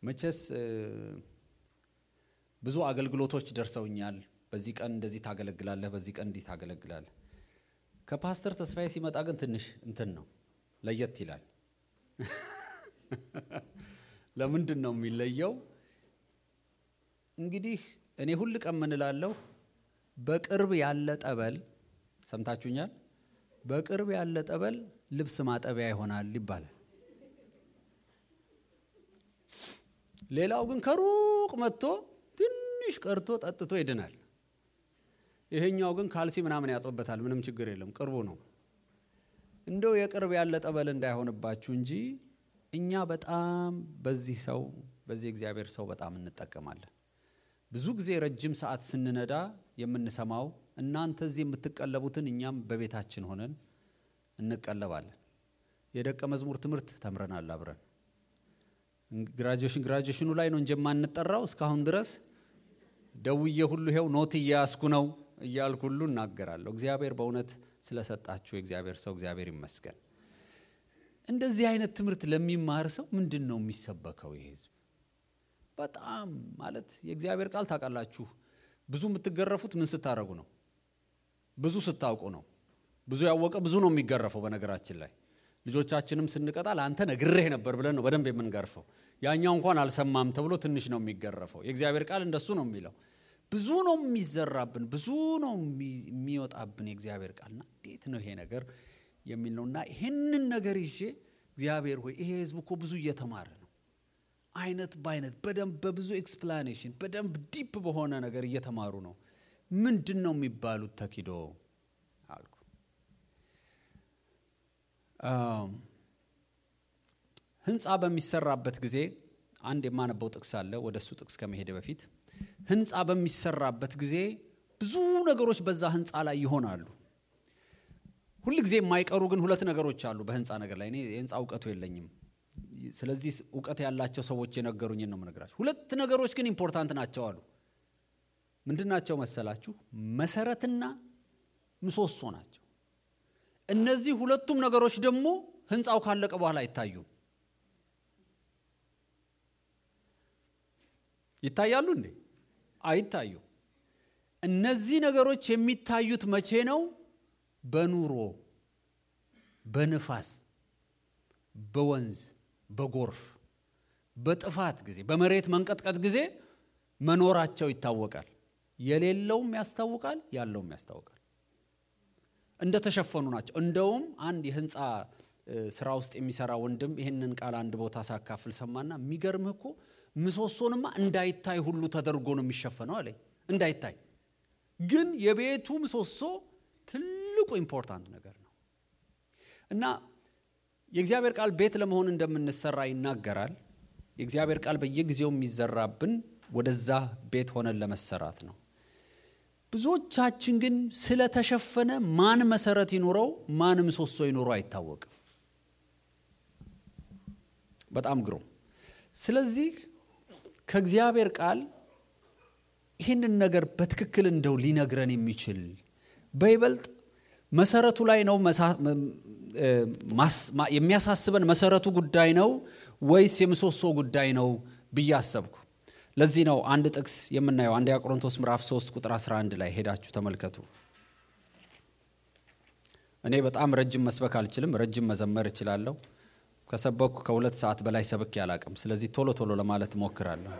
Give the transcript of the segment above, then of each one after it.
መቼስ ብዙ አገልግሎቶች ደርሰውኛል። በዚህ ቀን እንደዚህ ታገለግላለህ፣ በዚህ ቀን እንዲህ ታገለግላለህ። ከፓስተር ተስፋዬ ሲመጣ ግን ትንሽ እንትን ነው ለየት ይላል። ለምንድን ነው የሚለየው? እንግዲህ እኔ ሁል ቀን ምን እላለሁ፣ በቅርብ ያለ ጠበል ሰምታችሁኛል። በቅርብ ያለ ጠበል ልብስ ማጠቢያ ይሆናል ይባላል። ሌላው ግን ከሩቅ መጥቶ ትንሽ ቀርቶ ጠጥቶ ይድናል። ይሄኛው ግን ካልሲ ምናምን ያጦበታል። ምንም ችግር የለም፣ ቅርቡ ነው። እንደው የቅርብ ያለ ጠበል እንዳይሆንባችሁ እንጂ እኛ በጣም በዚህ ሰው በዚህ እግዚአብሔር ሰው በጣም እንጠቀማለን። ብዙ ጊዜ ረጅም ሰዓት ስንነዳ የምንሰማው እናንተ እዚህ የምትቀለቡትን እኛም በቤታችን ሆነን እንቀለባለን። የደቀ መዝሙር ትምህርት ተምረናል አብረን ግራጁዌሽን ግራጁዌሽኑ ላይ ነው እንጂ የማንጠራው እስካሁን ድረስ ደውዬ ሁሉ ይኸው ኖት እያያዝኩ ነው እያልኩ ሁሉ እናገራለሁ። እግዚአብሔር በእውነት ስለሰጣችሁ የእግዚአብሔር ሰው እግዚአብሔር ይመስገን። እንደዚህ አይነት ትምህርት ለሚማር ሰው ምንድን ነው የሚሰበከው? ይህ ህዝብ በጣም ማለት የእግዚአብሔር ቃል ታውቃላችሁ። ብዙ የምትገረፉት ምን ስታደርጉ ነው? ብዙ ስታውቁ ነው። ብዙ ያወቀ ብዙ ነው የሚገረፈው። በነገራችን ላይ ልጆቻችንም ስንቀጣ ለአንተ ነግሬህ ነበር ብለን ነው በደንብ የምንገርፈው። ያኛው እንኳን አልሰማም ተብሎ ትንሽ ነው የሚገረፈው። የእግዚአብሔር ቃል እንደሱ ነው የሚለው። ብዙ ነው የሚዘራብን፣ ብዙ ነው የሚወጣብን የእግዚአብሔር ቃልና እንዴት ነው ይሄ ነገር የሚል ነው። እና ይህንን ነገር ይዤ እግዚአብሔር ሆይ ይሄ ህዝብ እኮ ብዙ እየተማረ ነው፣ አይነት በአይነት በደንብ በብዙ ኤክስፕላኔሽን በደንብ ዲፕ በሆነ ነገር እየተማሩ ነው። ምንድን ነው የሚባሉት ተኪዶ አልኩ። ህንፃ በሚሰራበት ጊዜ አንድ የማነበው ጥቅስ አለ። ወደ እሱ ጥቅስ ከመሄደ በፊት ህንፃ በሚሰራበት ጊዜ ብዙ ነገሮች በዛ ህንፃ ላይ ይሆናሉ። ሁል ጊዜ የማይቀሩ ግን ሁለት ነገሮች አሉ በህንፃ ነገር ላይ። እኔ የህንፃ እውቀቱ የለኝም። ስለዚህ እውቀት ያላቸው ሰዎች የነገሩኝን ነው የምነግራችሁ። ሁለት ነገሮች ግን ኢምፖርታንት ናቸው አሉ። ምንድን ናቸው መሰላችሁ? መሰረትና ምሰሶ ናቸው። እነዚህ ሁለቱም ነገሮች ደግሞ ህንፃው ካለቀ በኋላ አይታዩም። ይታያሉ እንዴ? አይታዩ። እነዚህ ነገሮች የሚታዩት መቼ ነው? በኑሮ፣ በንፋስ፣ በወንዝ፣ በጎርፍ፣ በጥፋት ጊዜ፣ በመሬት መንቀጥቀጥ ጊዜ መኖራቸው ይታወቃል። የሌለውም ያስታውቃል፣ ያለውም ያስታውቃል። እንደተሸፈኑ ናቸው። እንደውም አንድ የህንፃ ስራ ውስጥ የሚሰራ ወንድም ይህንን ቃል አንድ ቦታ ሳካፍል ሰማና የሚገርምህ እኮ ምሰሶንማ እንዳይታይ ሁሉ ተደርጎ ነው የሚሸፈነው አለኝ። እንዳይታይ ግን የቤቱ ምሰሶ ትልቁ ኢምፖርታንት ነገር ነው እና የእግዚአብሔር ቃል ቤት ለመሆን እንደምንሰራ ይናገራል። የእግዚአብሔር ቃል በየጊዜው የሚዘራብን ወደዛ ቤት ሆነን ለመሰራት ነው። ብዙዎቻችን ግን ስለተሸፈነ ማን መሰረት ይኑረው ማን ምሰሶ ይኑረው አይታወቅም። በጣም ግሩም። ስለዚህ ከእግዚአብሔር ቃል ይህንን ነገር በትክክል እንደው ሊነግረን የሚችል በይበልጥ መሰረቱ ላይ ነው የሚያሳስበን መሰረቱ ጉዳይ ነው ወይስ የምሰሶ ጉዳይ ነው ብዬ አሰብኩ። ለዚህ ነው አንድ ጥቅስ የምናየው አንደኛ ቆሮንቶስ ምዕራፍ 3 ቁጥር 11 ላይ ሄዳችሁ ተመልከቱ። እኔ በጣም ረጅም መስበክ አልችልም፣ ረጅም መዘመር እችላለሁ። ከሰበኩ ከሁለት ሰዓት በላይ ሰብክ ያላቅም። ስለዚህ ቶሎ ቶሎ ለማለት እሞክራለሁ።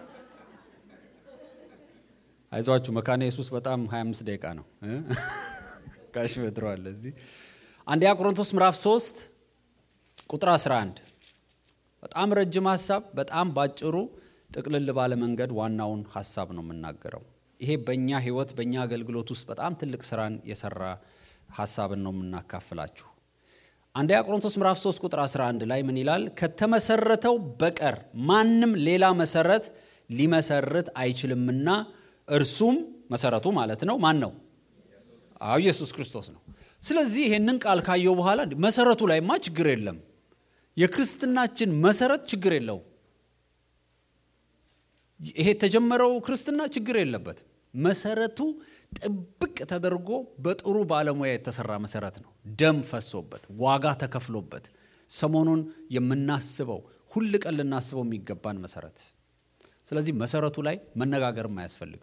አይዟችሁ መካነ ኢየሱስ በጣም 25 ደቂቃ ነው። ጋሽ በድረዋል እዚህ አንደኛ ቆሮንቶስ ምዕራፍ 3 ቁጥር 11 በጣም ረጅም ሀሳብ በጣም ባጭሩ ጥቅልል ባለ መንገድ ዋናውን ሀሳብ ነው የምናገረው። ይሄ በእኛ ህይወት በእኛ አገልግሎት ውስጥ በጣም ትልቅ ስራን የሰራ ሀሳብን ነው የምናካፍላችሁ። አንደኛ ቆሮንቶስ ምዕራፍ 3 ቁጥር 11 ላይ ምን ይላል? ከተመሰረተው በቀር ማንም ሌላ መሰረት ሊመሰርት አይችልምና እርሱም መሰረቱ ማለት ነው ማን ነው? አዎ ኢየሱስ ክርስቶስ ነው። ስለዚህ ይሄንን ቃል ካየው በኋላ መሰረቱ ላይማ ችግር የለም። የክርስትናችን መሰረት ችግር የለው። ይሄ የተጀመረው ክርስትና ችግር የለበትም። መሰረቱ ጥብቅ ተደርጎ በጥሩ ባለሙያ የተሰራ መሰረት ነው። ደም ፈሶበት ዋጋ ተከፍሎበት ሰሞኑን የምናስበው ሁል ቀን ልናስበው የሚገባን መሰረት ስለዚህ መሰረቱ ላይ መነጋገርም አያስፈልግም።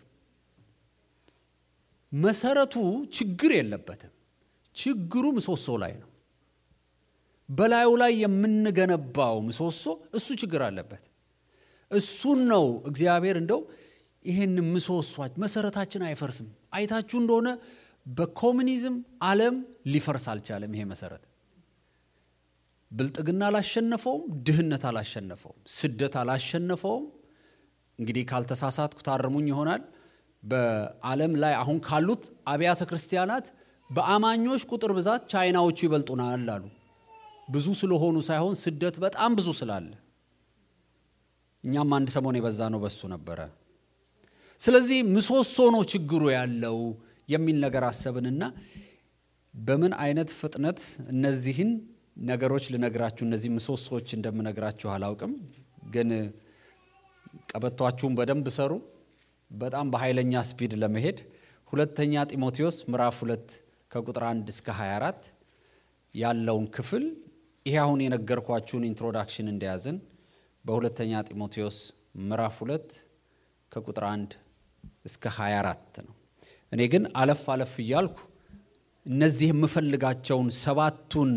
መሰረቱ ችግር የለበትም። ችግሩ ምሰሶ ላይ ነው። በላዩ ላይ የምንገነባው ምሰሶ እሱ ችግር አለበት። እሱን ነው እግዚአብሔር እንደው ይህን ምሰሷች መሰረታችን አይፈርስም። አይታችሁ እንደሆነ በኮሚኒዝም ዓለም ሊፈርስ አልቻለም። ይሄ መሰረት ብልጥግና አላሸነፈውም፣ ድህነት አላሸነፈውም፣ ስደት አላሸነፈውም። እንግዲህ ካልተሳሳትኩ ታርሙኝ ይሆናል። በዓለም ላይ አሁን ካሉት አብያተ ክርስቲያናት በአማኞች ቁጥር ብዛት ቻይናዎቹ ይበልጡናል አሉ። ብዙ ስለሆኑ ሳይሆን ስደት በጣም ብዙ ስላለ እኛም አንድ ሰሞን የበዛ ነው በሱ ነበረ። ስለዚህ ምሰሶ ነው ችግሩ ያለው የሚል ነገር አሰብንና በምን አይነት ፍጥነት እነዚህን ነገሮች ልነግራችሁ እነዚህ ምሰሶዎች እንደምነግራችሁ አላውቅም፣ ግን ቀበቷችሁን በደንብ ሰሩ። በጣም በኃይለኛ ስፒድ ለመሄድ ሁለተኛ ጢሞቴዎስ ምዕራፍ ሁለት ከቁጥር 1 እስከ 24 ያለውን ክፍል ይሄ አሁን የነገርኳችሁን ኢንትሮዳክሽን እንደያዝን በሁለተኛ ጢሞቴዎስ ምዕራፍ ሁለት ከቁጥር 1 እስከ 24 ነው። እኔ ግን አለፍ አለፍ እያልኩ እነዚህ የምፈልጋቸውን ሰባቱን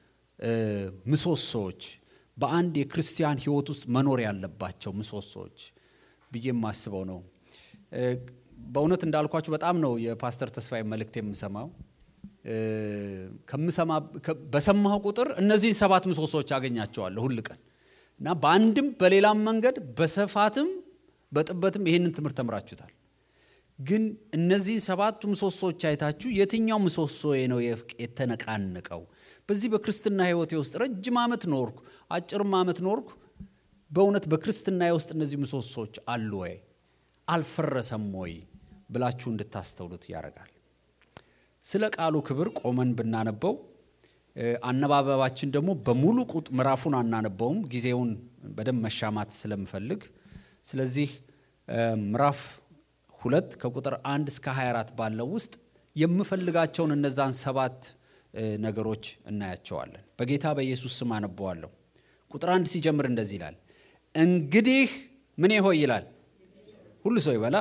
ምሰሶዎች በአንድ የክርስቲያን ሕይወት ውስጥ መኖር ያለባቸው ምሰሶዎች ብዬ የማስበው ነው። በእውነት እንዳልኳችሁ በጣም ነው የፓስተር ተስፋዬ መልእክት የምሰማው። በሰማሁ ቁጥር እነዚህን ሰባት ምሰሶዎች አገኛቸዋለሁ ሁል ቀን እና በአንድም በሌላም መንገድ በስፋትም በጥበትም ይህንን ትምህርት ተምራችሁታል። ግን እነዚህን ሰባቱ ምሰሶዎች አይታችሁ የትኛው ምሰሶዬ ነው የተነቃነቀው? በዚህ በክርስትና ሕይወቴ ውስጥ ረጅም ዓመት ኖርኩ፣ አጭርም ዓመት ኖርኩ። በእውነት በክርስትና ውስጥ እነዚህ ምሰሶዎች አሉ ወይ አልፈረሰም ወይ ብላችሁ እንድታስተውሉት ያደርጋል። ስለ ቃሉ ክብር ቆመን ብናነበው አነባበባችን ደግሞ በሙሉ ምዕራፉን አናነበውም፣ ጊዜውን በደንብ መሻማት ስለምፈልግ። ስለዚህ ምዕራፍ ሁለት ከቁጥር አንድ እስከ 24 ባለው ውስጥ የምፈልጋቸውን እነዛን ሰባት ነገሮች እናያቸዋለን። በጌታ በኢየሱስ ስም አነበዋለሁ። ቁጥር አንድ ሲጀምር እንደዚህ ይላል፣ እንግዲህ ምን ሆይ ይላል ሁሉ ሰው ይበላ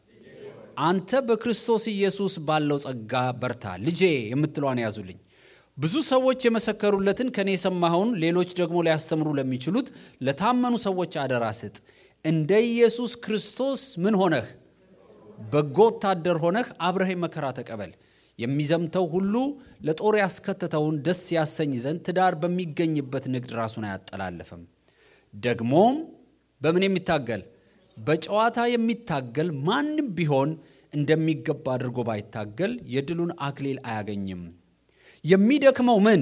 አንተ በክርስቶስ ኢየሱስ ባለው ጸጋ በርታ። ልጄ የምትለዋን ያዙልኝ። ብዙ ሰዎች የመሰከሩለትን ከኔ የሰማኸውን ሌሎች ደግሞ ሊያስተምሩ ለሚችሉት ለታመኑ ሰዎች አደራ ስጥ። እንደ ኢየሱስ ክርስቶስ ምን ሆነህ በጎ ወታደር ሆነህ አብረህ መከራ ተቀበል። የሚዘምተው ሁሉ ለጦር ያስከተተውን ደስ ያሰኝ ዘንድ ትዳር በሚገኝበት ንግድ ራሱን አያጠላለፍም። ደግሞም በምን የሚታገል በጨዋታ የሚታገል ማንም ቢሆን እንደሚገባ አድርጎ ባይታገል የድሉን አክሊል አያገኝም። የሚደክመው ምን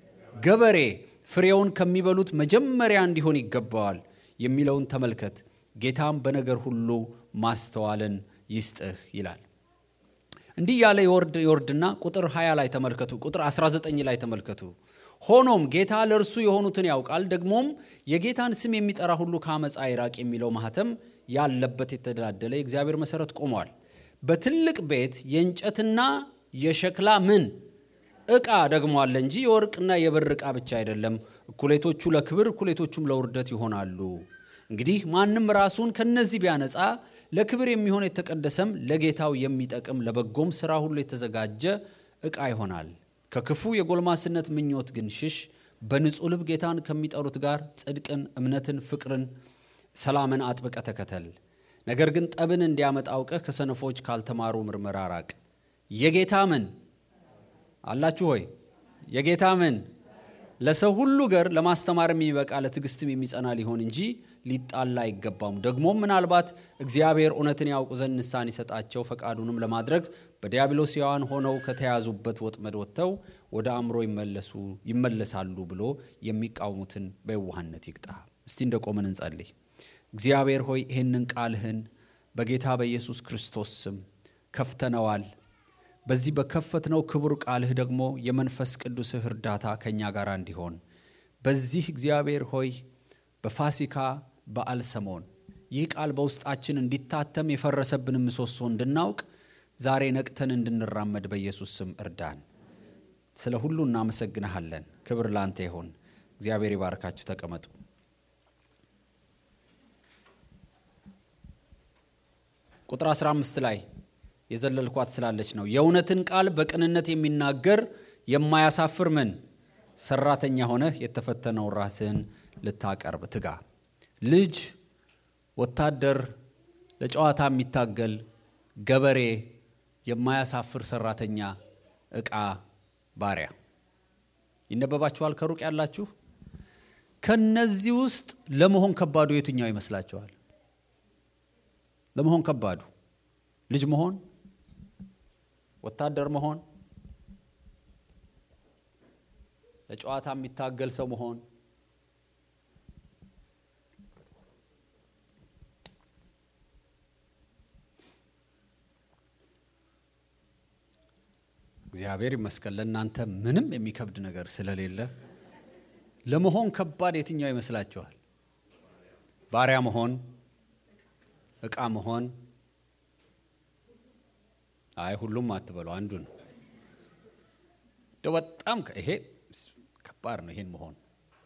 ገበሬ ፍሬውን ከሚበሉት መጀመሪያ እንዲሆን ይገባዋል የሚለውን ተመልከት። ጌታም በነገር ሁሉ ማስተዋልን ይስጥህ ይላል። እንዲህ ያለ የወርድ የወርድና ቁጥር 20 ላይ ተመልከቱ፣ ቁጥር 19 ላይ ተመልከቱ። ሆኖም ጌታ ለእርሱ የሆኑትን ያውቃል፣ ደግሞም የጌታን ስም የሚጠራ ሁሉ ከአመፃ ይራቅ የሚለው ማህተም ያለበት የተደላደለ የእግዚአብሔር መሰረት ቆሟል። በትልቅ ቤት የእንጨትና የሸክላ ምን ዕቃ ደግሞ አለ እንጂ የወርቅና የብር ዕቃ ብቻ አይደለም። እኩሌቶቹ ለክብር እኩሌቶቹም ለውርደት ይሆናሉ። እንግዲህ ማንም ራሱን ከነዚህ ቢያነጻ ለክብር የሚሆን የተቀደሰም ለጌታው የሚጠቅም ለበጎም ሥራ ሁሉ የተዘጋጀ ዕቃ ይሆናል። ከክፉ የጎልማስነት ምኞት ግን ሽሽ። በንጹሕ ልብ ጌታን ከሚጠሩት ጋር ጽድቅን፣ እምነትን፣ ፍቅርን፣ ሰላምን አጥብቀ ተከተል። ነገር ግን ጠብን እንዲያመጣ አውቀህ ከሰነፎች ካልተማሩ ምርመራ ራቅ። የጌታ ምን አላችሁ ሆይ የጌታ ምን ለሰው ሁሉ ገር ለማስተማር የሚበቃ ለትዕግስትም የሚጸና ሊሆን እንጂ ሊጣላ አይገባውም። ደግሞም ምናልባት እግዚአብሔር እውነትን ያውቁ ዘንድ ንስሐን ይሰጣቸው ፈቃዱንም ለማድረግ በዲያብሎስ ሕያዋን ሆነው ከተያዙበት ወጥመድ ወጥተው ወደ አእምሮ ይመለሱ ይመለሳሉ ብሎ የሚቃወሙትን በየዋህነት ይቅጣ። እስቲ እንደ ቆምን እንጸልይ። እግዚአብሔር ሆይ ይህንን ቃልህን በጌታ በኢየሱስ ክርስቶስ ስም ከፍተነዋል። በዚህ በከፈትነው ክቡር ቃልህ ደግሞ የመንፈስ ቅዱስህ እርዳታ ከእኛ ጋር እንዲሆን በዚህ እግዚአብሔር ሆይ በፋሲካ በዓል ሰሞን ይህ ቃል በውስጣችን እንዲታተም የፈረሰብንን ምሰሶ እንድናውቅ ዛሬ ነቅተን እንድንራመድ በኢየሱስ ስም እርዳን። ስለ ሁሉ እናመሰግንሃለን። ክብር ላንተ ይሆን። እግዚአብሔር ይባርካችሁ። ተቀመጡ። ቁጥር 15 ላይ የዘለልኳት ስላለች ነው። የእውነትን ቃል በቅንነት የሚናገር የማያሳፍር ምን ሰራተኛ ሆነህ የተፈተነውን ራስህን ልታቀርብ ትጋ። ልጅ፣ ወታደር፣ ለጨዋታ የሚታገል ገበሬ፣ የማያሳፍር ሰራተኛ፣ ዕቃ፣ ባሪያ ይነበባችኋል። ከሩቅ ያላችሁ ከነዚህ ውስጥ ለመሆን ከባዱ የትኛው ይመስላችኋል? ለመሆን ከባዱ ልጅ መሆን፣ ወታደር መሆን፣ ለጨዋታ የሚታገል ሰው መሆን፣ እግዚአብሔር ይመስገን ለእናንተ ምንም የሚከብድ ነገር ስለሌለ ለመሆን ከባድ የትኛው ይመስላችኋል? ባሪያ መሆን፣ ዕቃ መሆን? አይ ሁሉም አትበሉ፣ አንዱ ነው። እንደው በጣም ይሄ ከባድ ነው። ይሄን መሆን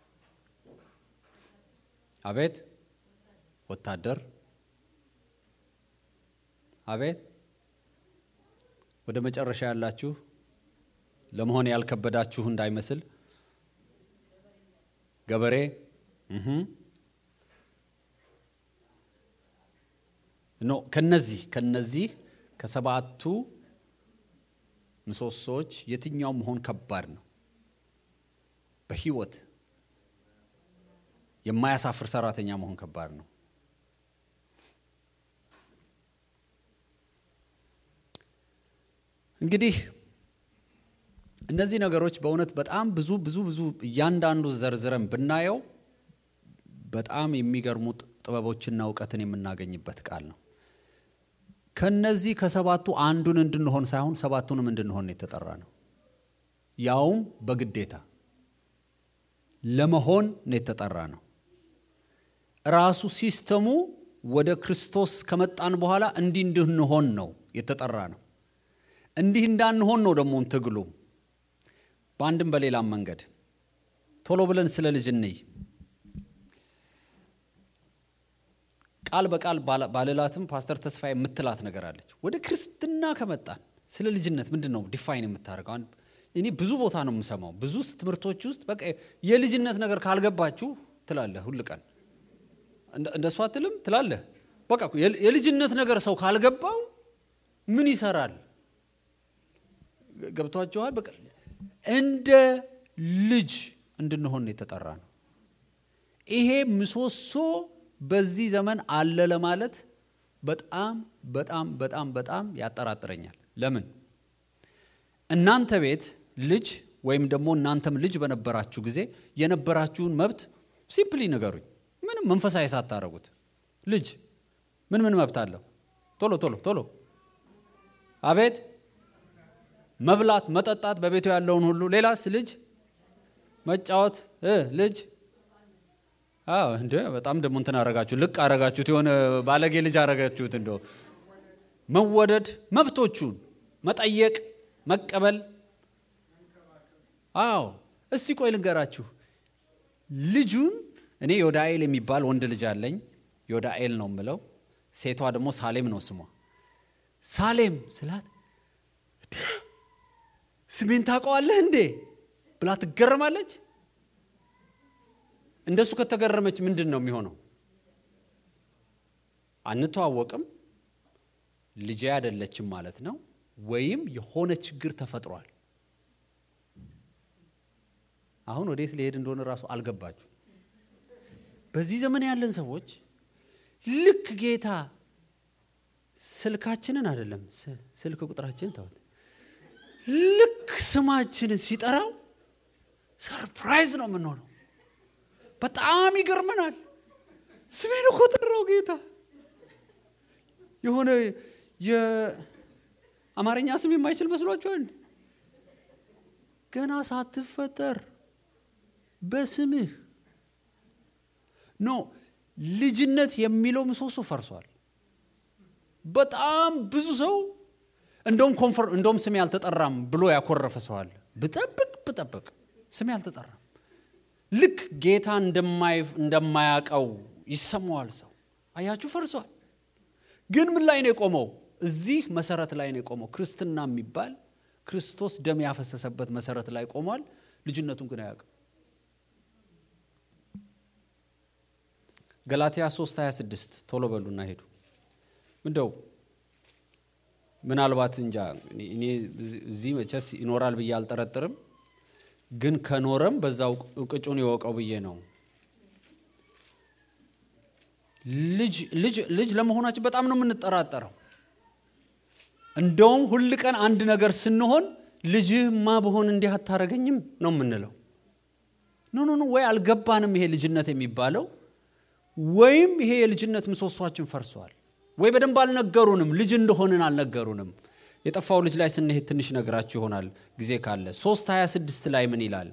አቤት ወታደር አቤት ወደ መጨረሻ ያላችሁ ለመሆን ያልከበዳችሁ እንዳይመስል ገበሬ ኖ ከነዚህ ከነዚህ ከሰባቱ ምሰሶዎች የትኛው መሆን ከባድ ነው? በህይወት የማያሳፍር ሰራተኛ መሆን ከባድ ነው። እንግዲህ እነዚህ ነገሮች በእውነት በጣም ብዙ ብዙ ብዙ እያንዳንዱ ዘርዝረን ብናየው በጣም የሚገርሙ ጥበቦችና እውቀትን የምናገኝበት ቃል ነው። ከነዚህ ከሰባቱ አንዱን እንድንሆን ሳይሆን ሰባቱንም እንድንሆን የተጠራ ነው። ያውም በግዴታ ለመሆን ነው የተጠራ ነው። ራሱ ሲስተሙ ወደ ክርስቶስ ከመጣን በኋላ እንዲህ እንድንሆን ነው የተጠራ ነው። እንዲህ እንዳንሆን ነው ደግሞ ትግሉ። በአንድም በሌላም መንገድ ቶሎ ብለን ስለ ልጅ እንይ። ቃል በቃል ባልላትም ፓስተር ተስፋ የምትላት ነገር አለች። ወደ ክርስትና ከመጣን ስለ ልጅነት ምንድን ነው ዲፋይን የምታደርገው? እኔ ብዙ ቦታ ነው የምሰማው፣ ብዙ ትምህርቶች ውስጥ በቃ የልጅነት ነገር ካልገባችሁ ትላለህ። ሁል ቀን እንደሷ አትልም ትላለህ። በቃ የልጅነት ነገር ሰው ካልገባው ምን ይሰራል? ገብቷችኋል? በቃ እንደ ልጅ እንድንሆን የተጠራ ነው። ይሄ ምሰሶ በዚህ ዘመን አለ ለማለት በጣም በጣም በጣም በጣም ያጠራጥረኛል። ለምን እናንተ ቤት ልጅ ወይም ደግሞ እናንተም ልጅ በነበራችሁ ጊዜ የነበራችሁን መብት ሲምፕሊ ንገሩኝ። ምንም መንፈሳዊ ሳታረጉት ልጅ ምን ምን መብት አለው? ቶሎ ቶሎ ቶሎ አቤት መብላት፣ መጠጣት፣ በቤቱ ያለውን ሁሉ። ሌላስ ልጅ መጫወት፣ ልጅ አዎ እንደ በጣም ደግሞ እንትን አረጋችሁ፣ ልቅ አረጋችሁት፣ የሆነ ባለጌ ልጅ አረጋችሁት። እንደ መወደድ፣ መብቶቹን መጠየቅ፣ መቀበል። አዎ እስቲ ቆይ ልንገራችሁ። ልጁን እኔ ዮዳኤል የሚባል ወንድ ልጅ አለኝ። ዮዳኤል ነው የምለው። ሴቷ ደግሞ ሳሌም ነው ስሟ። ሳሌም ስላት ስሜን ታውቀዋለህ እንዴ ብላ ትገረማለች። እንደሱ ከተገረመች ምንድን ነው የሚሆነው? አንተዋወቅም፣ ልጄ አይደለችም ማለት ነው፣ ወይም የሆነ ችግር ተፈጥሯል። አሁን ወዴት ሊሄድ እንደሆነ እራሱ አልገባችሁ። በዚህ ዘመን ያለን ሰዎች ልክ ጌታ ስልካችንን አይደለም ስልክ ቁጥራችንን ተውት፣ ልክ ስማችንን ሲጠራው ሰርፕራይዝ ነው የምንሆነው። በጣም ይገርመናል። ስሜን እኮ ጠራው ጌታ። የሆነ የአማርኛ ስም የማይችል መስሏችኋል? ገና ሳትፈጠር በስምህ ኖ ልጅነት የሚለው ምሰሶ ፈርሷል። በጣም ብዙ ሰው እንደውም ኮንፈር እንደውም ስሜ አልተጠራም ብሎ ያኮረፈ ሰው አለ። ብጠብቅ ብጠብቅ ስሜ አልተጠራም ልክ ጌታ እንደማያውቀው ይሰማዋል ሰው። አያችሁ ፈርሷል። ግን ምን ላይ ነው የቆመው? እዚህ መሰረት ላይ ነው የቆመው። ክርስትና የሚባል ክርስቶስ ደም ያፈሰሰበት መሰረት ላይ ቆሟል። ልጅነቱን ግን አያውቅም። ገላትያ 3 26 ቶሎ በሉና ሄዱ። ምንደው ምናልባት እንጃ እኔ እዚህ መቼስ ይኖራል ብዬ አልጠረጥርም፣ ግን ከኖረም በዛው እቅጩን ይወቀው ብዬ ነው። ልጅ ልጅ ልጅ ለመሆናችን በጣም ነው የምንጠራጠረው። እንደውም ሁል ቀን አንድ ነገር ስንሆን ልጅህማ በሆን እንዲህ አታረገኝም ነው የምንለው። ኖ ኖ ኖ ወይ አልገባንም ይሄ ልጅነት የሚባለው ወይም ይሄ የልጅነት ምሰሷችን ፈርሷል፣ ወይ በደንብ አልነገሩንም፣ ልጅ እንደሆንን አልነገሩንም። የጠፋው ልጅ ላይ ስንሄድ ትንሽ ነግራችሁ ይሆናል ጊዜ ካለ። ሶስት 26 ላይ ምን ይላል?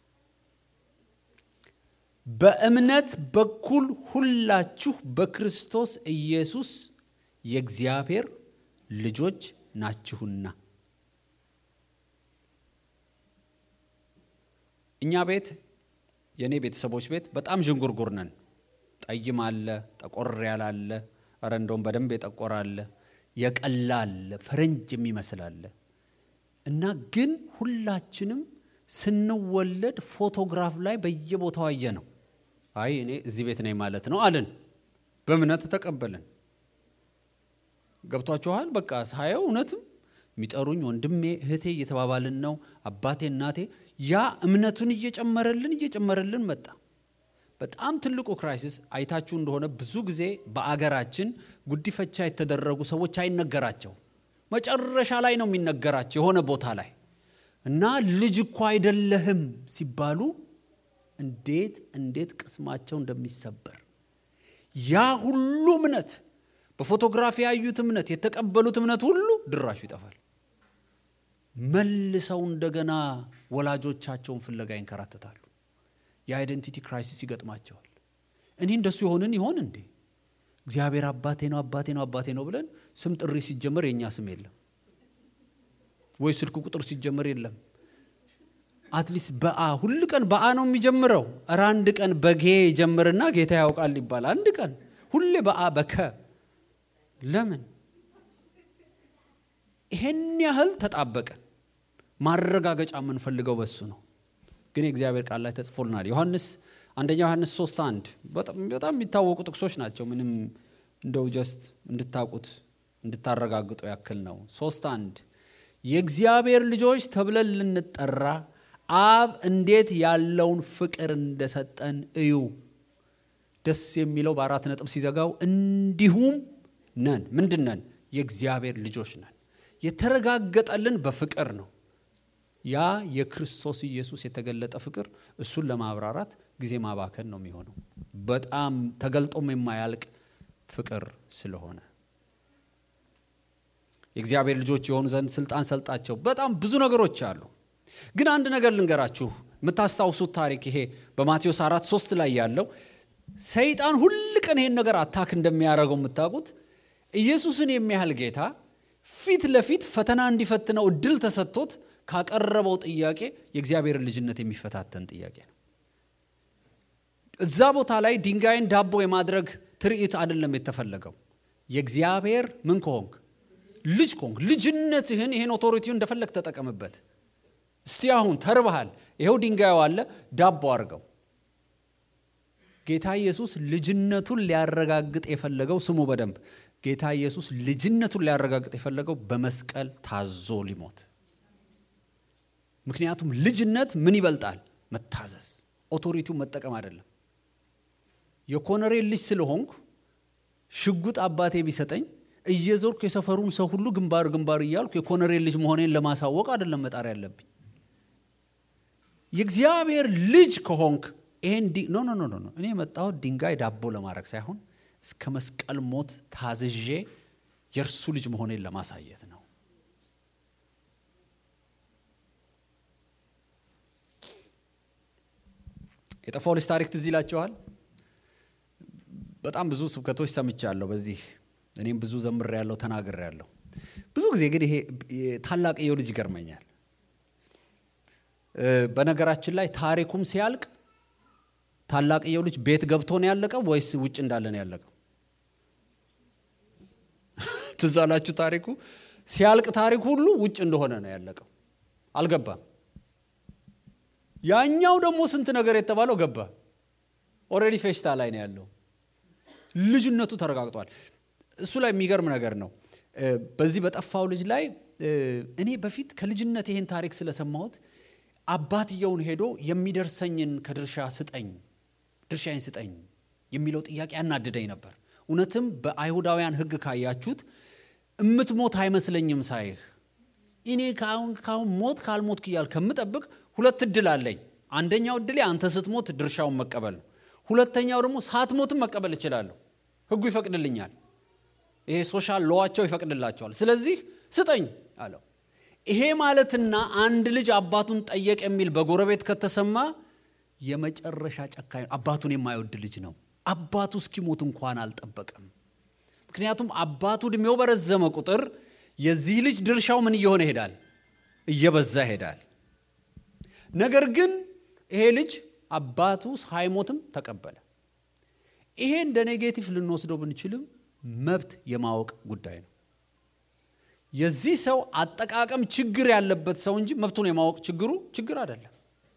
በእምነት በኩል ሁላችሁ በክርስቶስ ኢየሱስ የእግዚአብሔር ልጆች ናችሁና። እኛ ቤት የእኔ ቤተሰቦች ቤት በጣም ዥንጉርጉር ነን። ጠይም አለ፣ ጠቆር ያለ አለ፣ ኧረ እንደውም በደንብ የጠቆረ አለ፣ የቀላ አለ፣ ፈረንጅ የሚመስል አለ እና ግን ሁላችንም ስንወለድ ፎቶግራፍ ላይ በየቦታው አየ ነው። አይ እኔ እዚህ ቤት ነኝ ማለት ነው አልን። በእምነት ተቀበልን። ገብቷችኋል? በቃ ሳየው እውነትም የሚጠሩኝ ወንድሜ እህቴ እየተባባልን ነው፣ አባቴ እናቴ። ያ እምነቱን እየጨመረልን እየጨመረልን መጣ። በጣም ትልቁ ክራይሲስ አይታችሁ እንደሆነ ብዙ ጊዜ በአገራችን ጉዲፈቻ የተደረጉ ሰዎች አይነገራቸው፣ መጨረሻ ላይ ነው የሚነገራቸው የሆነ ቦታ ላይ እና ልጅ እኮ አይደለህም ሲባሉ እንዴት እንዴት ቅስማቸው እንደሚሰበር ያ ሁሉ እምነት በፎቶግራፊ ያዩት እምነት የተቀበሉት እምነት ሁሉ ድራሹ ይጠፋል። መልሰው እንደገና ወላጆቻቸውን ፍለጋ ይንከራተታሉ። የአይደንቲቲ ክራይሲስ ይገጥማቸዋል። እኔ እንደሱ የሆንን ይሆን እንዴ? እግዚአብሔር አባቴ ነው አባቴ ነው አባቴ ነው ብለን ስም ጥሪ ሲጀመር የእኛ ስም የለም ወይ ስልክ ቁጥር ሲጀመር የለም። አትሊስት በአ ሁል ቀን በአ ነው የሚጀምረው። እረ አንድ ቀን በጌ ጀምርና ጌታ ያውቃል ይባላል። አንድ ቀን ሁሌ በአ በከ ለምን ይሄን ያህል ተጣበቀን? ማረጋገጫ የምንፈልገው በሱ ነው። ግን የእግዚአብሔር ቃል ላይ ተጽፎልናል። ዮሐንስ አንደኛ ዮሐንስ ሶስት አንድ በጣም የሚታወቁ ጥቅሶች ናቸው። ምንም እንደው ጀስት እንድታውቁት እንድታረጋግጡ ያክል ነው። ሶስት አንድ የእግዚአብሔር ልጆች ተብለን ልንጠራ አብ እንዴት ያለውን ፍቅር እንደሰጠን እዩ። ደስ የሚለው በአራት ነጥብ ሲዘጋው እንዲሁም ነን። ምንድን ነን? የእግዚአብሔር ልጆች ነን። የተረጋገጠልን በፍቅር ነው። ያ የክርስቶስ ኢየሱስ የተገለጠ ፍቅር እሱን ለማብራራት ጊዜ ማባከን ነው የሚሆነው። በጣም ተገልጦም የማያልቅ ፍቅር ስለሆነ የእግዚአብሔር ልጆች የሆኑ ዘንድ ስልጣን ሰልጣቸው። በጣም ብዙ ነገሮች አሉ። ግን አንድ ነገር ልንገራችሁ። የምታስታውሱት ታሪክ ይሄ በማቴዎስ አራት ሶስት ላይ ያለው ሰይጣን ሁል ቀን ይሄን ነገር አታክ እንደሚያደርገው የምታውቁት ኢየሱስን የሚያህል ጌታ ፊት ለፊት ፈተና እንዲፈትነው እድል ተሰጥቶት ካቀረበው ጥያቄ የእግዚአብሔርን ልጅነት የሚፈታተን ጥያቄ ነው። እዛ ቦታ ላይ ድንጋይን ዳቦ የማድረግ ትርኢት አይደለም የተፈለገው። የእግዚአብሔር ምን ከሆንክ ልጅ ከሆንክ ልጅነትህን ይሄን ኦቶሪቲውን እንደፈለግ ተጠቀምበት። እስቲ አሁን ተርበሃል፣ ይኸው ድንጋዩ አለ፣ ዳቦ አድርገው። ጌታ ኢየሱስ ልጅነቱን ሊያረጋግጥ የፈለገው ስሙ በደንብ ጌታ ኢየሱስ ልጅነቱን ሊያረጋግጥ የፈለገው በመስቀል ታዞ ሊሞት ምክንያቱም ልጅነት ምን ይበልጣል? መታዘዝ፣ ኦቶሪቲውን መጠቀም አይደለም። የኮነሬ ልጅ ስለሆንኩ ሽጉጥ አባቴ ቢሰጠኝ እየዞርኩ የሰፈሩን ሰው ሁሉ ግንባር ግንባር እያልኩ የኮነሬ ልጅ መሆኔን ለማሳወቅ አይደለም መጣር ያለብኝ። የእግዚአብሔር ልጅ ከሆንክ ይሄን ኖ ኖ ኖ ኖ እኔ የመጣሁት ድንጋይ ዳቦ ለማድረግ ሳይሆን እስከ መስቀል ሞት ታዝዤ የእርሱ ልጅ መሆኔን ለማሳየት ነው። የጠፋው ልጅ ታሪክ ትዝ ይላችኋል። በጣም ብዙ ስብከቶች ሰምቻለሁ። በዚህ እኔም ብዙ ዘምር ያለው ተናግር ያለው ብዙ ጊዜ ግን ይሄ ታላቅየው ልጅ ይገርመኛል። በነገራችን ላይ ታሪኩም ሲያልቅ ታላቅየው ልጅ ቤት ገብቶ ነው ያለቀው ወይስ ውጭ እንዳለ ነው ያለቀው? ትዝ አላችሁ ታሪኩ ሲያልቅ ታሪክ ሁሉ ውጭ እንደሆነ ነው ያለቀው አልገባም ያኛው ደግሞ ስንት ነገር የተባለው ገባ ኦልሬዲ ፌሽታ ላይ ነው ያለው ልጅነቱ ተረጋግጧል እሱ ላይ የሚገርም ነገር ነው በዚህ በጠፋው ልጅ ላይ እኔ በፊት ከልጅነት ይሄን ታሪክ ስለሰማሁት አባትየውን ሄዶ የሚደርሰኝን ከድርሻ ስጠኝ ድርሻዬን ስጠኝ የሚለው ጥያቄ ያናድደኝ ነበር እውነትም በአይሁዳውያን ህግ ካያችሁት እምትሞት አይመስለኝም ሳይህ እኔ ካሁን ካሁን ሞት ካልሞት እያል ከምጠብቅ ሁለት እድል አለኝ አንደኛው እድሌ አንተ ስትሞት ድርሻውን መቀበል ነው ሁለተኛው ደግሞ ሳትሞትም መቀበል እችላለሁ ህጉ ይፈቅድልኛል ይሄ ሶሻል ሎዋቸው ይፈቅድላቸዋል ስለዚህ ስጠኝ አለው ይሄ ማለትና አንድ ልጅ አባቱን ጠየቅ የሚል በጎረቤት ከተሰማ የመጨረሻ ጨካኝ አባቱን የማይወድ ልጅ ነው አባቱ እስኪሞት እንኳን አልጠበቀም ምክንያቱም አባቱ እድሜው በረዘመ ቁጥር የዚህ ልጅ ድርሻው ምን እየሆነ ይሄዳል እየበዛ ይሄዳል ነገር ግን ይሄ ልጅ አባቱ ሳይሞትም ተቀበለ ይሄ እንደ ኔጌቲቭ ልንወስደው ብንችልም መብት የማወቅ ጉዳይ ነው የዚህ ሰው አጠቃቀም ችግር ያለበት ሰው እንጂ መብቱን የማወቅ ችግሩ ችግር አይደለም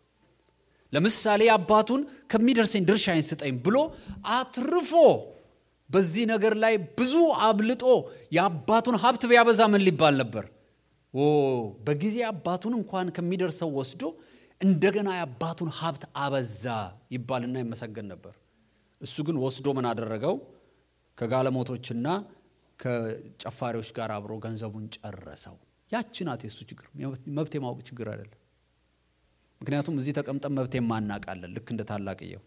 ለምሳሌ አባቱን ከሚደርሰኝ ድርሻዬን ስጠኝ ብሎ አትርፎ በዚህ ነገር ላይ ብዙ አብልጦ የአባቱን ሀብት ቢያበዛ ምን ሊባል ነበር በጊዜ አባቱን እንኳን ከሚደርሰው ወስዶ እንደገና የአባቱን ሀብት አበዛ ይባልና ይመሰገን ነበር እሱ ግን ወስዶ ምን አደረገው ከጋለሞቶችና ከጨፋሪዎች ጋር አብሮ ገንዘቡን ጨረሰው ያቺ ናት የሱ ችግር መብት የማወቅ ችግር አይደለም ምክንያቱም እዚህ ተቀምጠን መብት የማናቃለን ልክ እንደ ታላቅየው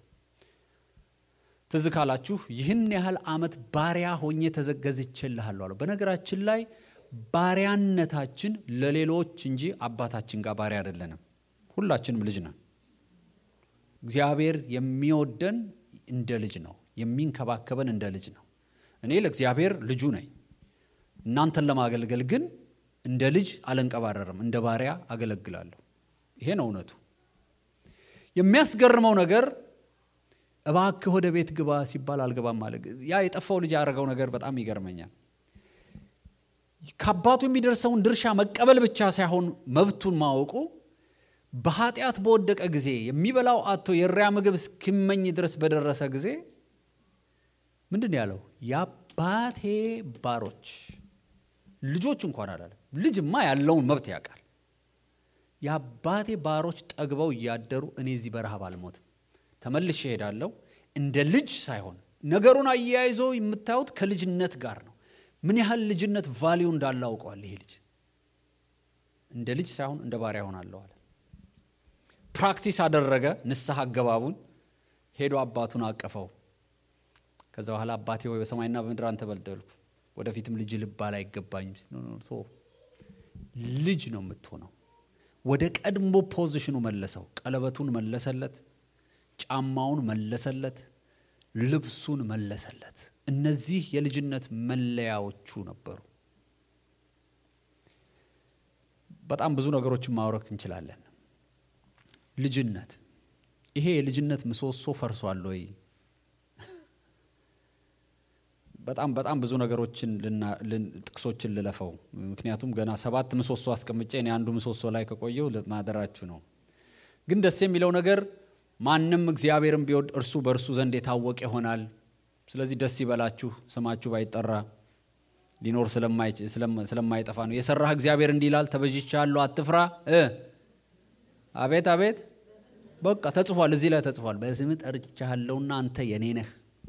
ትዝ ካላችሁ ይህን ያህል አመት ባሪያ ሆኜ ተዘገዝቼልሃለሁ አለው በነገራችን ላይ ባሪያነታችን ለሌሎች እንጂ አባታችን ጋር ባሪያ አይደለንም ሁላችንም ልጅ ነን እግዚአብሔር የሚወደን እንደ ልጅ ነው የሚንከባከበን እንደ ልጅ ነው እኔ ለእግዚአብሔር ልጁ ነኝ እናንተን ለማገልገል ግን እንደ ልጅ አልንቀባረርም እንደ ባሪያ አገለግላለሁ ይሄ ነው እውነቱ የሚያስገርመው ነገር እባክህ ወደ ቤት ግባ ሲባል አልገባም አለ ያ የጠፋው ልጅ ያደረገው ነገር በጣም ይገርመኛል ከአባቱ የሚደርሰውን ድርሻ መቀበል ብቻ ሳይሆን መብቱን ማወቁ በኃጢአት በወደቀ ጊዜ የሚበላው አቶ የሪያ ምግብ እስኪመኝ ድረስ በደረሰ ጊዜ ምንድን ያለው የአባቴ ባሮች ልጆች እንኳን አላለም ልጅማ ያለውን መብት ያውቃል የአባቴ ባሮች ጠግበው እያደሩ እኔ እዚህ በረሃብ አልሞትም ተመልሼ እሄዳለሁ እንደ ልጅ ሳይሆን ነገሩን አያይዞ የምታዩት ከልጅነት ጋር ነው ምን ያህል ልጅነት ቫሊዩ እንዳለ አውቀዋል ይሄ ልጅ እንደ ልጅ ሳይሆን እንደ ባሪያ ሆናለሁ አለ ፕራክቲስ አደረገ ንስሐ አገባቡን ሄዶ አባቱን አቀፈው ከዛ በኋላ አባቴ ወይ በሰማይና በምድር አንተ በደልኩ ወደፊትም ልጅ ልባል አይገባኝም ልጅ ነው የምትሆነው ወደ ቀድሞ ፖዚሽኑ መለሰው ቀለበቱን መለሰለት ጫማውን መለሰለት ልብሱን መለሰለት እነዚህ የልጅነት መለያዎቹ ነበሩ በጣም ብዙ ነገሮችን ማውረክ እንችላለን ልጅነት ይሄ የልጅነት ምሰሶ ፈርሷል ወይ በጣም በጣም ብዙ ነገሮችን ጥቅሶችን ልለፈው ምክንያቱም ገና ሰባት ምሰሶ አስቀምጬ እኔ አንዱ ምሰሶ ላይ ከቆየው ማደራችሁ ነው ግን ደስ የሚለው ነገር ማንም እግዚአብሔርን ቢወድ እርሱ በእርሱ ዘንድ የታወቀ ይሆናል ስለዚህ ደስ ይበላችሁ ስማችሁ ባይጠራ ሊኖር ስለማይጠፋ ነው የሰራህ እግዚአብሔር እንዲህ ይላል ተበጅቻለሁ አትፍራ አቤት አቤት በቃ ተጽፏል እዚህ ላይ ተጽፏል በስም ጠርቻለሁና አንተ የኔ ነህ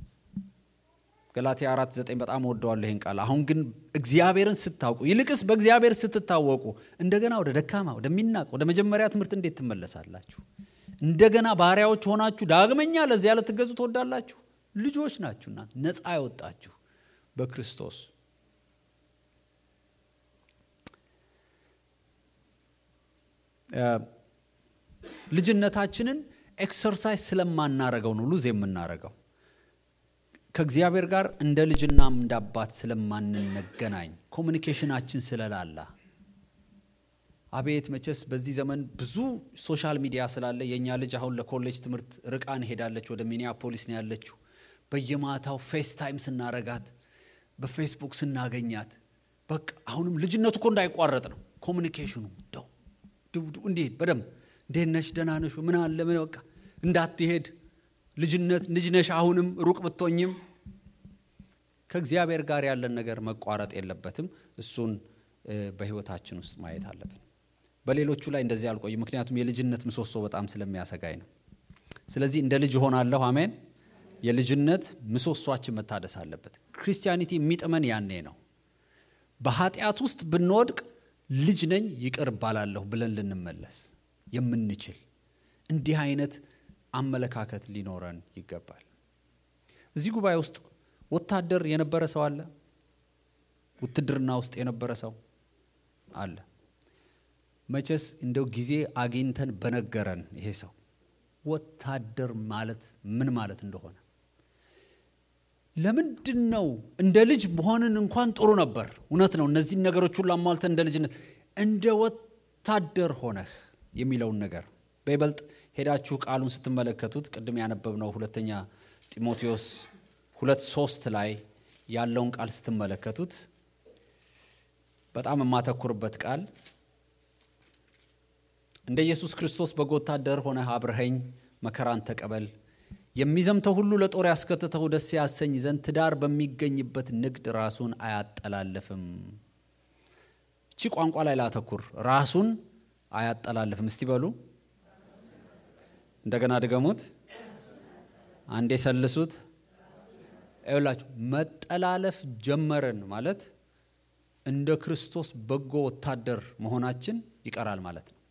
ገላትያ አራት ዘጠኝ በጣም ወደዋለሁ ይህን ቃል አሁን ግን እግዚአብሔርን ስታውቁ ይልቅስ በእግዚአብሔር ስትታወቁ እንደገና ወደ ደካማ ወደሚናቅ ወደ መጀመሪያ ትምህርት እንዴት ትመለሳላችሁ እንደገና ባሪያዎች ሆናችሁ ዳግመኛ ለዚያ ልትገዙ ትወዳላችሁ ልጆች ናችሁና ነፃ ያወጣችሁ በክርስቶስ ልጅነታችንን ኤክሰርሳይዝ ስለማናረገው ነው ሉዝ የምናረገው ከእግዚአብሔር ጋር እንደ ልጅና እንደ አባት ስለማንነገናኝ ኮሚኒኬሽናችን ስለላላ አቤት መቼስ በዚህ ዘመን ብዙ ሶሻል ሚዲያ ስላለ የእኛ ልጅ አሁን ለኮሌጅ ትምህርት ርቃን ሄዳለች ወደ ሚኒያፖሊስ ነው ያለችው በየማታው ፌስ ታይም ስናረጋት በፌስቡክ ስናገኛት በቃ አሁንም ልጅነቱ እኮ እንዳይቋረጥ ነው ኮሚኒኬሽኑ ደው ድውዱ እንዴት በደንብ እንዴት ነሽ ደህና ነሽ ምን አለ ምን በቃ እንዳትሄድ ልጅነት ልጅ ነሽ አሁንም ሩቅ ብትሆኝም ከእግዚአብሔር ጋር ያለን ነገር መቋረጥ የለበትም እሱን በህይወታችን ውስጥ ማየት አለብን በሌሎቹ ላይ እንደዚህ አልቆይ ምክንያቱም የልጅነት ምሰሶ በጣም ስለሚያሰጋኝ ነው ስለዚህ እንደ ልጅ ሆናለሁ አሜን የልጅነት ምሰሷችን መታደስ አለበት ክርስቲያኒቲ የሚጥመን ያኔ ነው በኃጢአት ውስጥ ብንወድቅ ልጅ ነኝ ይቅር ባላለሁ ብለን ልንመለስ የምንችል እንዲህ አይነት አመለካከት ሊኖረን ይገባል እዚህ ጉባኤ ውስጥ ወታደር የነበረ ሰው አለ ውትድርና ውስጥ የነበረ ሰው አለ መቼስ እንደው ጊዜ አግኝተን በነገረን ይሄ ሰው ወታደር ማለት ምን ማለት እንደሆነ ለምንድን ነው እንደ ልጅ በሆንን እንኳን ጥሩ ነበር እውነት ነው እነዚህን ነገሮች ሁሉ አሟልተን እንደ ልጅነት እንደ ወታደር ሆነህ የሚለውን ነገር በይበልጥ ሄዳችሁ ቃሉን ስትመለከቱት ቅድም ያነበብነው ሁለተኛ ጢሞቴዎስ ሁለት ሶስት ላይ ያለውን ቃል ስትመለከቱት በጣም የማተኩርበት ቃል እንደ ኢየሱስ ክርስቶስ በጎ ወታደር ሆነህ አብረኸኝ መከራን ተቀበል የሚዘምተው ሁሉ ለጦር ያስከትተው ደስ ያሰኝ ዘንድ ትዳር በሚገኝበት ንግድ ራሱን አያጠላልፍም እቺ ቋንቋ ላይ ላተኩር ራሱን አያጠላልፍም እስቲ በሉ እንደገና ድገሙት አንዴ ሰልሱት ይላችሁ መጠላለፍ ጀመረን ማለት እንደ ክርስቶስ በጎ ወታደር መሆናችን ይቀራል ማለት ነው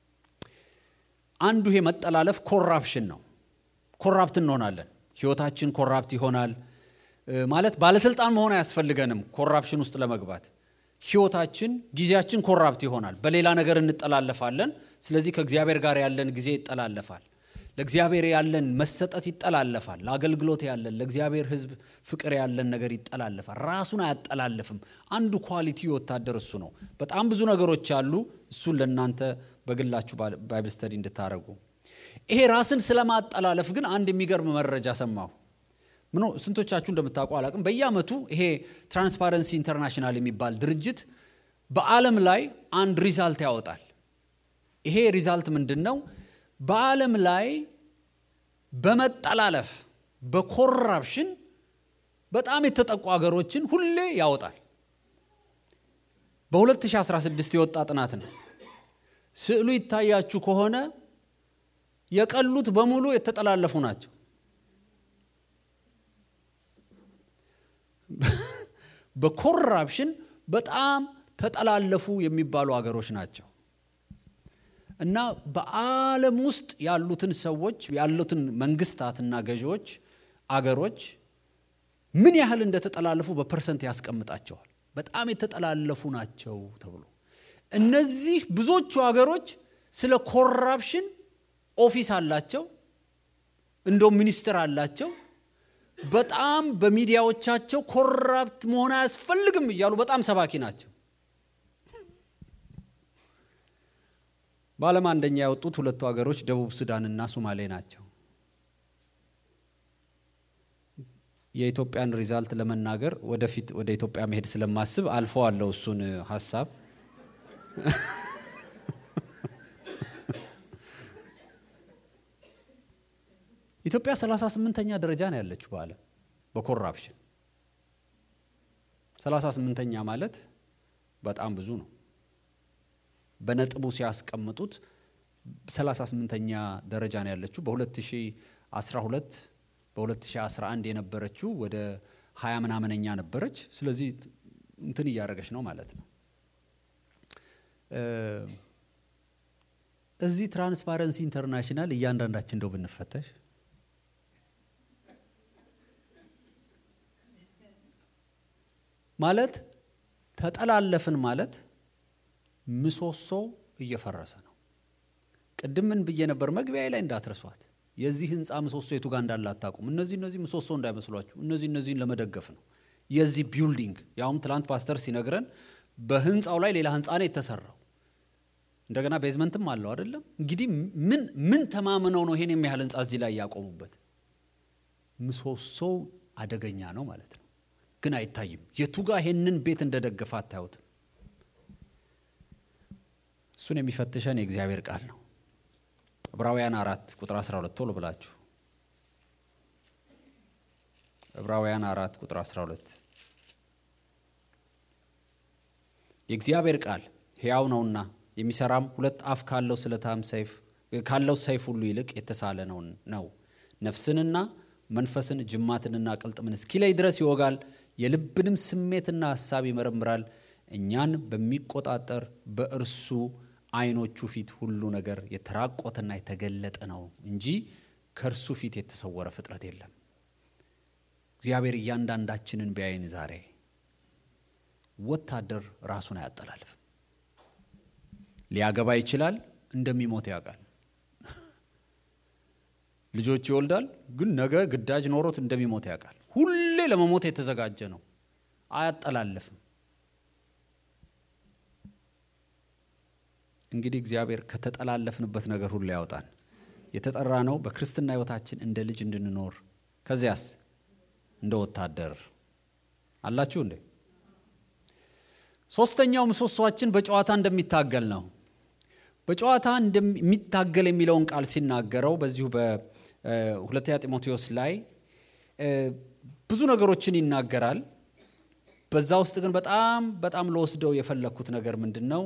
አንዱ ይሄ መጠላለፍ ኮራፕሽን ነው ኮራፕት እንሆናለን ህይወታችን ኮራፕት ይሆናል ማለት ባለስልጣን መሆን አያስፈልገንም ኮራፕሽን ውስጥ ለመግባት ህይወታችን ጊዜያችን ኮራፕት ይሆናል በሌላ ነገር እንጠላለፋለን ስለዚህ ከእግዚአብሔር ጋር ያለን ጊዜ ይጠላለፋል ለእግዚአብሔር ያለን መሰጠት ይጠላለፋል ለአገልግሎት ያለን ለእግዚአብሔር ህዝብ ፍቅር ያለን ነገር ይጠላለፋል ራሱን አያጠላልፍም አንዱ ኳሊቲ ወታደር እሱ ነው በጣም ብዙ ነገሮች አሉ እሱን ለእናንተ በግላችሁ ባይብል ስተዲ እንድታደረጉ ይሄ ራስን ስለማጠላለፍ ግን አንድ የሚገርም መረጃ ሰማሁ ምኖ ስንቶቻችሁ እንደምታውቁ አላቅም በየአመቱ ይሄ ትራንስፓረንሲ ኢንተርናሽናል የሚባል ድርጅት በአለም ላይ አንድ ሪዛልት ያወጣል ይሄ ሪዛልት ምንድን ነው በዓለም ላይ በመጠላለፍ በኮራፕሽን በጣም የተጠቁ ሀገሮችን ሁሌ ያወጣል በ2016 የወጣ ጥናት ነው ስዕሉ ይታያችሁ ከሆነ የቀሉት በሙሉ የተጠላለፉ ናቸው በኮራፕሽን በጣም ተጠላለፉ የሚባሉ ሀገሮች ናቸው እና በዓለም ውስጥ ያሉትን ሰዎች ያሉትን መንግስታትና ገዢዎች አገሮች ምን ያህል እንደተጠላለፉ በፐርሰንት ያስቀምጣቸዋል በጣም የተጠላለፉ ናቸው ተብሎ እነዚህ ብዙዎቹ ሀገሮች ስለ ኮራፕሽን ኦፊስ አላቸው እንደው ሚኒስትር አላቸው በጣም በሚዲያዎቻቸው ኮራፕት መሆን አያስፈልግም እያሉ በጣም ሰባኪ ናቸው በዓለም አንደኛ ያወጡት ሁለቱ ሀገሮች ደቡብ ሱዳንና ሶማሌ ናቸው የኢትዮጵያን ሪዛልት ለመናገር ወደፊት ወደ ኢትዮጵያ መሄድ ስለማስብ አልፎ አለው እሱን ሀሳብ ኢትዮጵያ 38ኛ ደረጃ ነው ያለችው በዓለም በኮራፕሽን 38ኛ ማለት በጣም ብዙ ነው በነጥቡ ሲያስቀምጡት 38ኛ ደረጃ ነው ያለችው በ2012 በ2011 የነበረችው ወደ 20 ምናምነኛ ነበረች ስለዚህ እንትን እያደረገች ነው ማለት ነው እዚህ ትራንስፓረንሲ ኢንተርናሽናል እያንዳንዳችን እንደው ብንፈተሽ ማለት ተጠላለፍን ማለት ምሰሶው እየፈረሰ ነው ቅድም ምን ብዬ ነበር መግቢያ ላይ እንዳትረሷት የዚህ ህንፃ ምሰሶ የቱ ጋር እንዳለ አታቁም እነዚህ እነዚህ ምሰሶ እንዳይመስሏችሁ እነዚህ እነዚህን ለመደገፍ ነው የዚህ ቢልዲንግ ያውም ትላንት ፓስተር ሲነግረን በህንፃው ላይ ሌላ ህንፃ ነው የተሰራው እንደገና ቤዝመንትም አለው አይደለም እንግዲህ ምን ምን ተማምነው ነው ይሄን የሚያህል ህንፃ እዚህ ላይ ያቆሙበት ምሰሶው አደገኛ ነው ማለት ነው ግን አይታይም። የቱጋ ይሄንን ቤት እንደደገፈ አታዩትም። እሱን የሚፈትሸን የእግዚአብሔር ቃል ነው። ዕብራውያን አራት ቁጥር 12 ቶሎ ብላችሁ ዕብራውያን አራት ቁጥር 12 የእግዚአብሔር ቃል ሕያው ነውና የሚሰራም ሁለት አፍ ካለው ስለታም ሰይፍ ካለው ሰይፍ ሁሉ ይልቅ የተሳለ ነው ነው ነፍስንና መንፈስን ጅማትንና ቅልጥምን እስኪለይ ድረስ ይወጋል፣ የልብንም ስሜትና ሐሳብ ይመረምራል። እኛን በሚቆጣጠር በእርሱ ዓይኖቹ ፊት ሁሉ ነገር የተራቆተና የተገለጠ ነው እንጂ ከእርሱ ፊት የተሰወረ ፍጥረት የለም። እግዚአብሔር እያንዳንዳችንን ቢያይን ዛሬ ወታደር ራሱን አያጠላልፍም። ሊያገባ ይችላል፣ እንደሚሞት ያውቃል። ልጆች ይወልዳል፣ ግን ነገ ግዳጅ ኖሮት እንደሚሞት ያውቃል። ሁሌ ለመሞት የተዘጋጀ ነው፣ አያጠላልፍም። እንግዲህ እግዚአብሔር ከተጠላለፍንበት ነገር ሁሉ ያወጣን። የተጠራ ነው በክርስትና ሕይወታችን እንደ ልጅ እንድንኖር ከዚያስ እንደ ወታደር አላችሁ እንዴ? ሶስተኛው ምሰሷችን በጨዋታ እንደሚታገል ነው። በጨዋታ እንደሚታገል የሚለውን ቃል ሲናገረው በዚሁ በሁለተኛ ጢሞቴዎስ ላይ ብዙ ነገሮችን ይናገራል። በዛ ውስጥ ግን በጣም በጣም ለወስደው የፈለግኩት ነገር ምንድን ነው?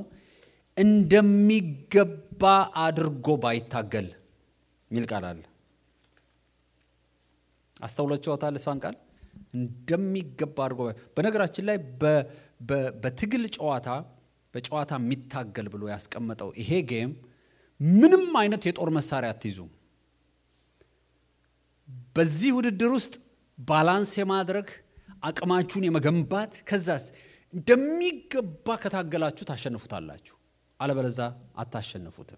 እንደሚገባ አድርጎ ባይታገል የሚል ቃል አለ። አስተውላችኋታል? እሷን ቃል እንደሚገባ አድርጎ በነገራችን ላይ በትግል ጨዋታ በጨዋታ የሚታገል ብሎ ያስቀመጠው ይሄ ጌም ምንም አይነት የጦር መሳሪያ አትይዙም። በዚህ ውድድር ውስጥ ባላንስ የማድረግ አቅማችሁን የመገንባት ከዛስ እንደሚገባ ከታገላችሁ ታሸንፉታላችሁ፣ አለበለዛ አታሸንፉትም።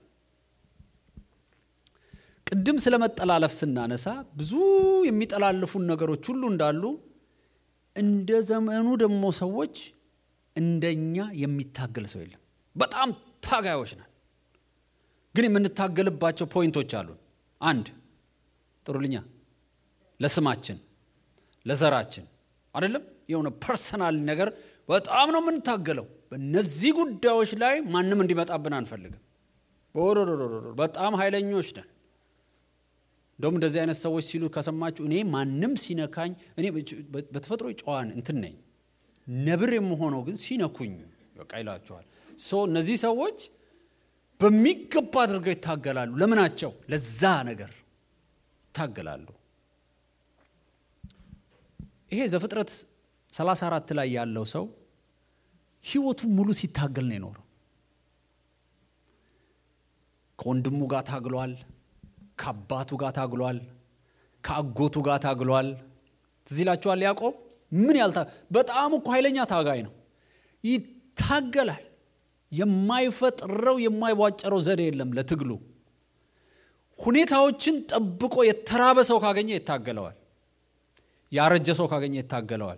ቅድም ስለ መጠላለፍ ስናነሳ ብዙ የሚጠላልፉን ነገሮች ሁሉ እንዳሉ እንደ ዘመኑ ደግሞ ሰዎች እንደኛ የሚታገል ሰው የለም። በጣም ታጋዮች ነን፣ ግን የምንታገልባቸው ፖይንቶች አሉን። አንድ ጥሩልኛ ለስማችን፣ ለዘራችን አይደለም የሆነ ፐርሰናል ነገር በጣም ነው የምንታገለው። በእነዚህ ጉዳዮች ላይ ማንም እንዲመጣብን አንፈልግም። በጣም ኃይለኞች ነን። እንደውም እንደዚህ አይነት ሰዎች ሲሉ ከሰማችሁ እኔ ማንም ሲነካኝ እኔ በተፈጥሮ ጨዋን እንትን ነኝ ነብር የምሆነው ግን ሲነኩኝ በቃ ይላቸዋል። ሶ እነዚህ ሰዎች በሚገባ አድርገው ይታገላሉ። ለምናቸው? ለዛ ነገር ይታገላሉ። ይሄ ዘፍጥረት 34 ላይ ያለው ሰው ህይወቱ ሙሉ ሲታገል ነው የኖረው። ከወንድሙ ጋር ታግሏል። ከአባቱ ጋር ታግሏል። ከአጎቱ ጋር ታግሏል። ትዝ ይላችኋል ያዕቆብ ምን ያልታ በጣም እኮ ኃይለኛ ታጋይ ነው። ይታገላል። የማይፈጥረው የማይቧጨረው ዘዴ የለም ለትግሉ። ሁኔታዎችን ጠብቆ የተራበ ሰው ካገኘ ይታገለዋል። ያረጀ ሰው ካገኘ ይታገለዋል።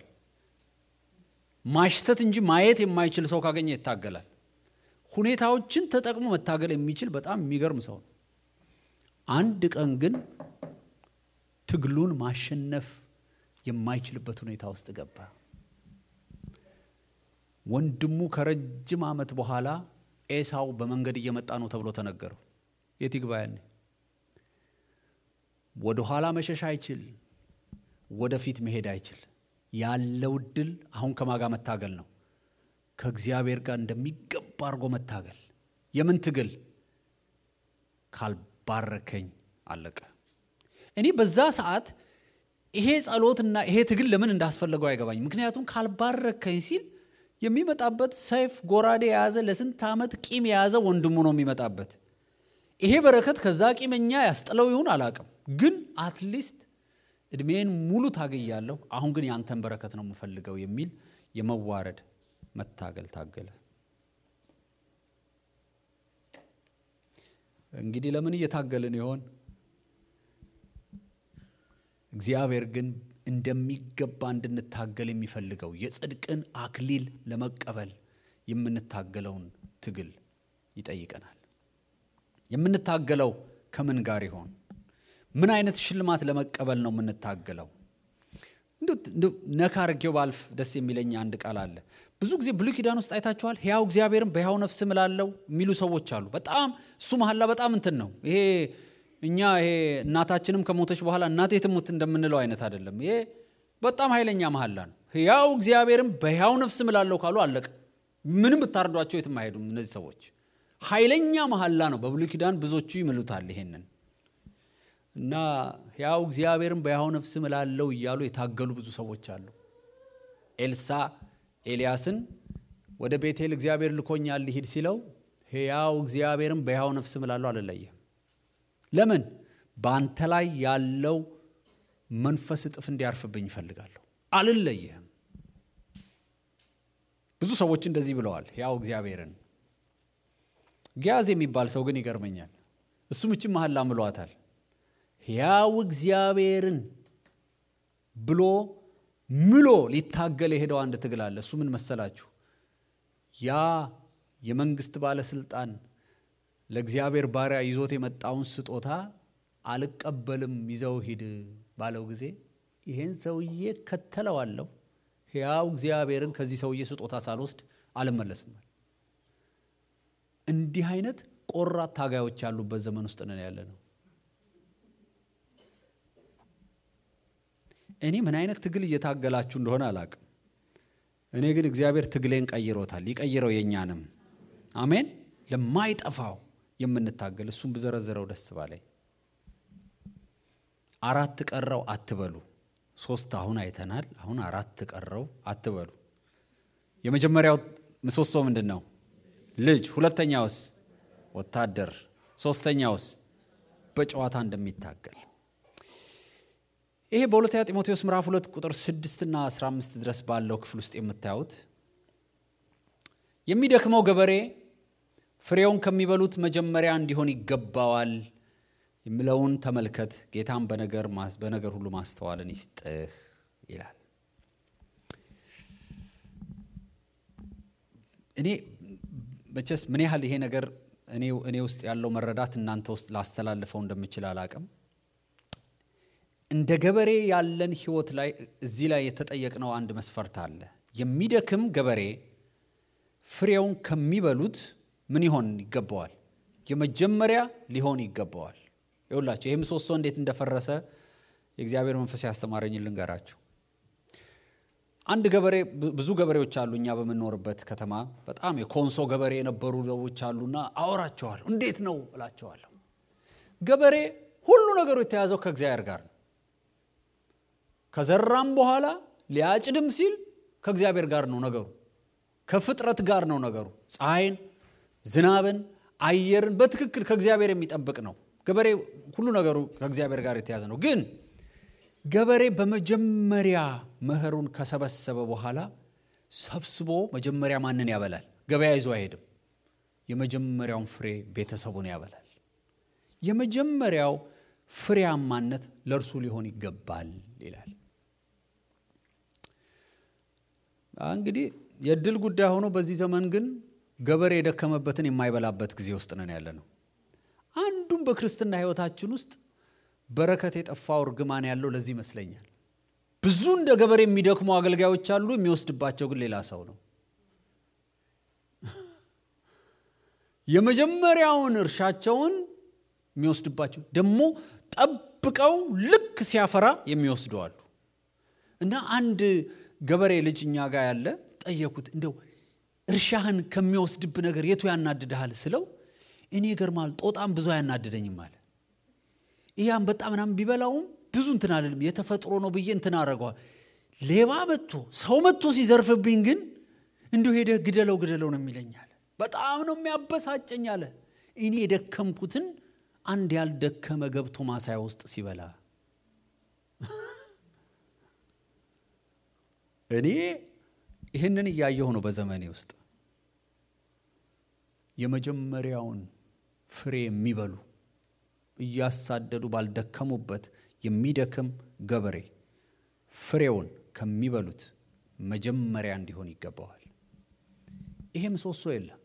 ማሽተት እንጂ ማየት የማይችል ሰው ካገኘ ይታገላል። ሁኔታዎችን ተጠቅሞ መታገል የሚችል በጣም የሚገርም ሰው ነው። አንድ ቀን ግን ትግሉን ማሸነፍ የማይችልበት ሁኔታ ውስጥ ገባ። ወንድሙ ከረጅም ዓመት በኋላ ኤሳው በመንገድ እየመጣ ነው ተብሎ ተነገረው። የት ይግባ ያኔ? ወደ ኋላ መሸሽ አይችል፣ ወደፊት መሄድ አይችል። ያለው ድል አሁን ከማጋ መታገል ነው። ከእግዚአብሔር ጋር እንደሚገባ አድርጎ መታገል። የምን ትግል? ካልባረከኝ አለቀ። እኔ በዛ ሰዓት ይሄ ጸሎትና ይሄ ትግል ለምን እንዳስፈለገው አይገባኝ። ምክንያቱም ካልባረከኝ ሲል የሚመጣበት ሰይፍ ጎራዴ የያዘ ለስንት ዓመት ቂም የያዘ ወንድሙ ነው የሚመጣበት። ይሄ በረከት ከዛ ቂመኛ ያስጥለው ይሁን አላቅም፣ ግን አትሊስት እድሜን ሙሉ ታግያለሁ፣ አሁን ግን ያንተን በረከት ነው የምፈልገው የሚል የመዋረድ መታገል ታገለ። እንግዲህ ለምን እየታገልን ይሆን? እግዚአብሔር ግን እንደሚገባ እንድንታገል የሚፈልገው የጽድቅን አክሊል ለመቀበል የምንታገለውን ትግል ይጠይቀናል። የምንታገለው ከምን ጋር ይሆን? ምን አይነት ሽልማት ለመቀበል ነው የምንታገለው? ነካ አድርጌው ባልፍ ደስ የሚለኝ አንድ ቃል አለ። ብዙ ጊዜ ብሉይ ኪዳን ውስጥ አይታችኋል። ሕያው እግዚአብሔርን በሕያው ነፍስ ምላለው የሚሉ ሰዎች አሉ። በጣም እሱ መሐላ በጣም እንትን ነው። ይሄ እኛ ይሄ እናታችንም ከሞተች በኋላ እናቴ ትሙት እንደምንለው አይነት አይደለም። ይሄ በጣም ኃይለኛ መሐላ ነው። ሕያው እግዚአብሔርን በሕያው ነፍስ ምላለው ካሉ አለቀ። ምንም ብታርዷቸው የትም አይሄዱም እነዚህ ሰዎች። ኃይለኛ መሐላ ነው። በብሉይ ኪዳን ብዙዎቹ ይምሉታል ይሄንን እና ሕያው እግዚአብሔርን በሕያው ነፍስ እምላለሁ እያሉ የታገሉ ብዙ ሰዎች አሉ። ኤልሳ ኤልያስን ወደ ቤቴል እግዚአብሔር ልኮኛል ሊሂድ ሲለው ሕያው እግዚአብሔርን በሕያው ነፍስ እምላለሁ አልለየም። ለምን? በአንተ ላይ ያለው መንፈስ እጥፍ እንዲያርፍብኝ ይፈልጋለሁ፣ አልለየህም። ብዙ ሰዎች እንደዚህ ብለዋል ሕያው እግዚአብሔርን። ጊያዝ የሚባል ሰው ግን ይገርመኛል። እሱም እችም መሐላ ምሏታል ሕያው እግዚአብሔርን ብሎ ምሎ ሊታገል የሄደው አንድ ትግል አለ። እሱ ምን መሰላችሁ? ያ የመንግስት ባለስልጣን ለእግዚአብሔር ባሪያ ይዞት የመጣውን ስጦታ አልቀበልም ይዘው ሂድ ባለው ጊዜ ይሄን ሰውዬ ከተለዋለሁ፣ ሕያው እግዚአብሔርን ከዚህ ሰውዬ ስጦታ ሳልወስድ አልመለስም። እንዲህ አይነት ቆራት ታጋዮች ያሉበት ዘመን ውስጥ ነን ያለ ነው። እኔ ምን አይነት ትግል እየታገላችሁ እንደሆነ አላቅም። እኔ ግን እግዚአብሔር ትግሌን ቀይሮታል፣ ይቀይረው የእኛንም። አሜን። ለማይጠፋው የምንታገል እሱም ብዘረዝረው ደስ ባለኝ። አራት ቀረው አትበሉ። ሶስት አሁን አይተናል። አሁን አራት ቀረው አትበሉ። የመጀመሪያው ምሰሶ ምንድን ነው? ልጅ። ሁለተኛውስ? ወታደር። ሶስተኛውስ? በጨዋታ እንደሚታገል ይሄ በሁለተኛ ጢሞቴዎስ ምዕራፍ ሁለት ቁጥር ስድስትና አስራ አምስት ድረስ ባለው ክፍል ውስጥ የምታዩት የሚደክመው ገበሬ ፍሬውን ከሚበሉት መጀመሪያ እንዲሆን ይገባዋል የሚለውን ተመልከት። ጌታም በነገር ሁሉ ማስተዋልን ይስጥህ ይላል። እኔ መቼስ ምን ያህል ይሄ ነገር እኔ ውስጥ ያለው መረዳት እናንተ ውስጥ ላስተላልፈው እንደምችል አላቅም። እንደ ገበሬ ያለን ህይወት ላይ እዚህ ላይ የተጠየቅነው አንድ መስፈርት አለ። የሚደክም ገበሬ ፍሬውን ከሚበሉት ምን ይሆን ይገባዋል? የመጀመሪያ ሊሆን ይገባዋል። ይውላችሁ ይህ ምሰሶ እንዴት እንደፈረሰ የእግዚአብሔር መንፈስ ያስተማረኝ ልንገራችሁ። አንድ ገበሬ ብዙ ገበሬዎች አሉ እኛ በምንኖርበት ከተማ በጣም የኮንሶ ገበሬ የነበሩ ሰዎች አሉና አወራቸዋለሁ። እንዴት ነው እላቸዋለሁ። ገበሬ ሁሉ ነገሩ የተያዘው ከእግዚአብሔር ጋር ነው። ከዘራም በኋላ ሊያጭድም ሲል ከእግዚአብሔር ጋር ነው ነገሩ። ከፍጥረት ጋር ነው ነገሩ። ፀሐይን፣ ዝናብን፣ አየርን በትክክል ከእግዚአብሔር የሚጠብቅ ነው። ገበሬ ሁሉ ነገሩ ከእግዚአብሔር ጋር የተያዘ ነው። ግን ገበሬ በመጀመሪያ መኸሩን ከሰበሰበ በኋላ ሰብስቦ መጀመሪያ ማንን ያበላል? ገበያ ይዞ አይሄድም። የመጀመሪያውን ፍሬ ቤተሰቡን ያበላል። የመጀመሪያው ፍሬያማነት ለእርሱ ሊሆን ይገባል ይላል። እንግዲህ የእድል ጉዳይ ሆኖ በዚህ ዘመን ግን ገበሬ የደከመበትን የማይበላበት ጊዜ ውስጥ ነን ያለ ነው። አንዱም በክርስትና ሕይወታችን ውስጥ በረከት የጠፋው እርግማን ያለው ለዚህ ይመስለኛል። ብዙ እንደ ገበሬ የሚደክሙ አገልጋዮች አሉ፣ የሚወስድባቸው ግን ሌላ ሰው ነው። የመጀመሪያውን እርሻቸውን የሚወስድባቸው ደግሞ ጠብቀው ልክ ሲያፈራ የሚወስዱ አሉ። እና አንድ ገበሬ ልጅ እኛ ጋር ያለ ጠየኩት፣ እንደው እርሻህን ከሚወስድብ ነገር የቱ ያናድድሃል ስለው እኔ ይገርማል ጦጣም ብዙ አያናድደኝም አለ። ይህ አንበጣ ምናምን ቢበላውም ብዙ እንትን አልልም፣ የተፈጥሮ ነው ብዬ እንትን አደረገዋል። ሌባ መጥቶ ሰው መጥቶ ሲዘርፍብኝ ግን እንዲሁ ሄደህ ግደለው ግደለው ነው የሚለኝ አለ። በጣም ነው የሚያበሳጨኝ አለ። እኔ የደከምኩትን አንድ ያልደከመ ገብቶ ማሳያ ውስጥ ሲበላ እኔ ይህንን እያየሁ ነው በዘመኔ ውስጥ የመጀመሪያውን ፍሬ የሚበሉ እያሳደዱ ባልደከሙበት የሚደክም ገበሬ ፍሬውን ከሚበሉት መጀመሪያ እንዲሆን ይገባዋል። ይሄ ምሰሶ የለም።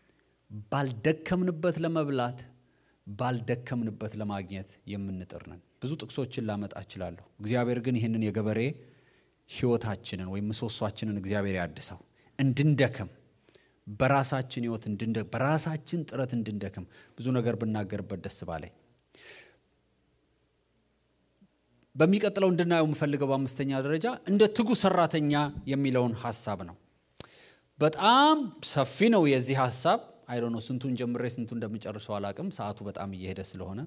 ባልደከምንበት ለመብላት ባልደከምንበት ለማግኘት የምንጥር ነን። ብዙ ጥቅሶችን ላመጣ እችላለሁ። እግዚአብሔር ግን ይህንን የገበሬ ህይወታችንን ወይም ምሰሷችንን እግዚአብሔር ያድሰው እንድንደክም በራሳችን ህይወት በራሳችን ጥረት እንድንደክም ብዙ ነገር ብናገርበት ደስ ባለኝ። በሚቀጥለው እንድናየው የምፈልገው በአምስተኛ ደረጃ እንደ ትጉ ሰራተኛ የሚለውን ሀሳብ ነው። በጣም ሰፊ ነው የዚህ ሀሳብ አይዶ ነው። ስንቱን ጀምሬ ስንቱን እንደምጨርሰው አላቅም፣ ሰዓቱ በጣም እየሄደ ስለሆነ።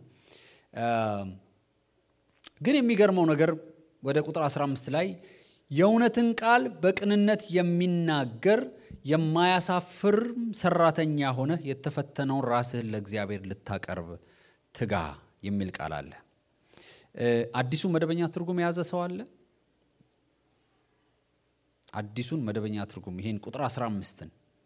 ግን የሚገርመው ነገር ወደ ቁጥር 15 ላይ የእውነትን ቃል በቅንነት የሚናገር የማያሳፍር ሰራተኛ ሆነ የተፈተነውን ራስህን ለእግዚአብሔር ልታቀርብ ትጋ የሚል ቃል አለ። አዲሱን መደበኛ ትርጉም የያዘ ሰው አለ? አዲሱን መደበኛ ትርጉም ይሄን ቁጥር 15ን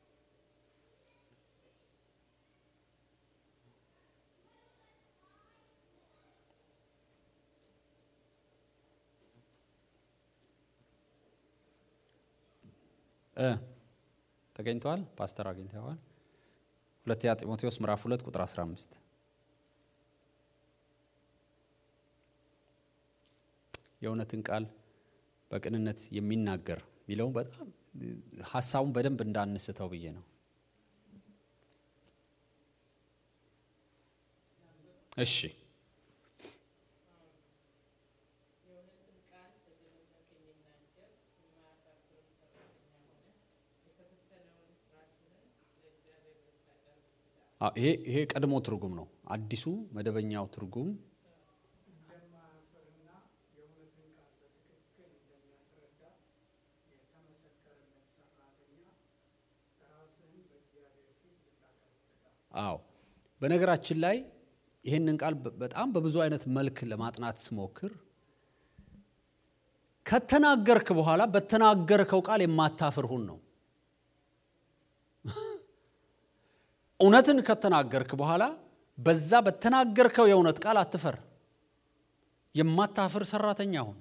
ተገኝተዋል። ፓስተር አግኝተዋል። ሁለተኛ ጢሞቴዎስ ምዕራፍ 2 ቁጥር 15 የእውነትን ቃል በቅንነት የሚናገር የሚለው በጣም ሀሳቡን በደንብ እንዳንስተው ብዬ ነው። እሺ ይሄ ቀድሞ ትርጉም ነው። አዲሱ መደበኛው ትርጉም አዎ በነገራችን ላይ ይህንን ቃል በጣም በብዙ አይነት መልክ ለማጥናት ስሞክር ከተናገርክ በኋላ በተናገርከው ቃል የማታፍር ሁን ነው። እውነትን ከተናገርክ በኋላ በዛ በተናገርከው የእውነት ቃል አትፈር። የማታፍር ሰራተኛ ሁን።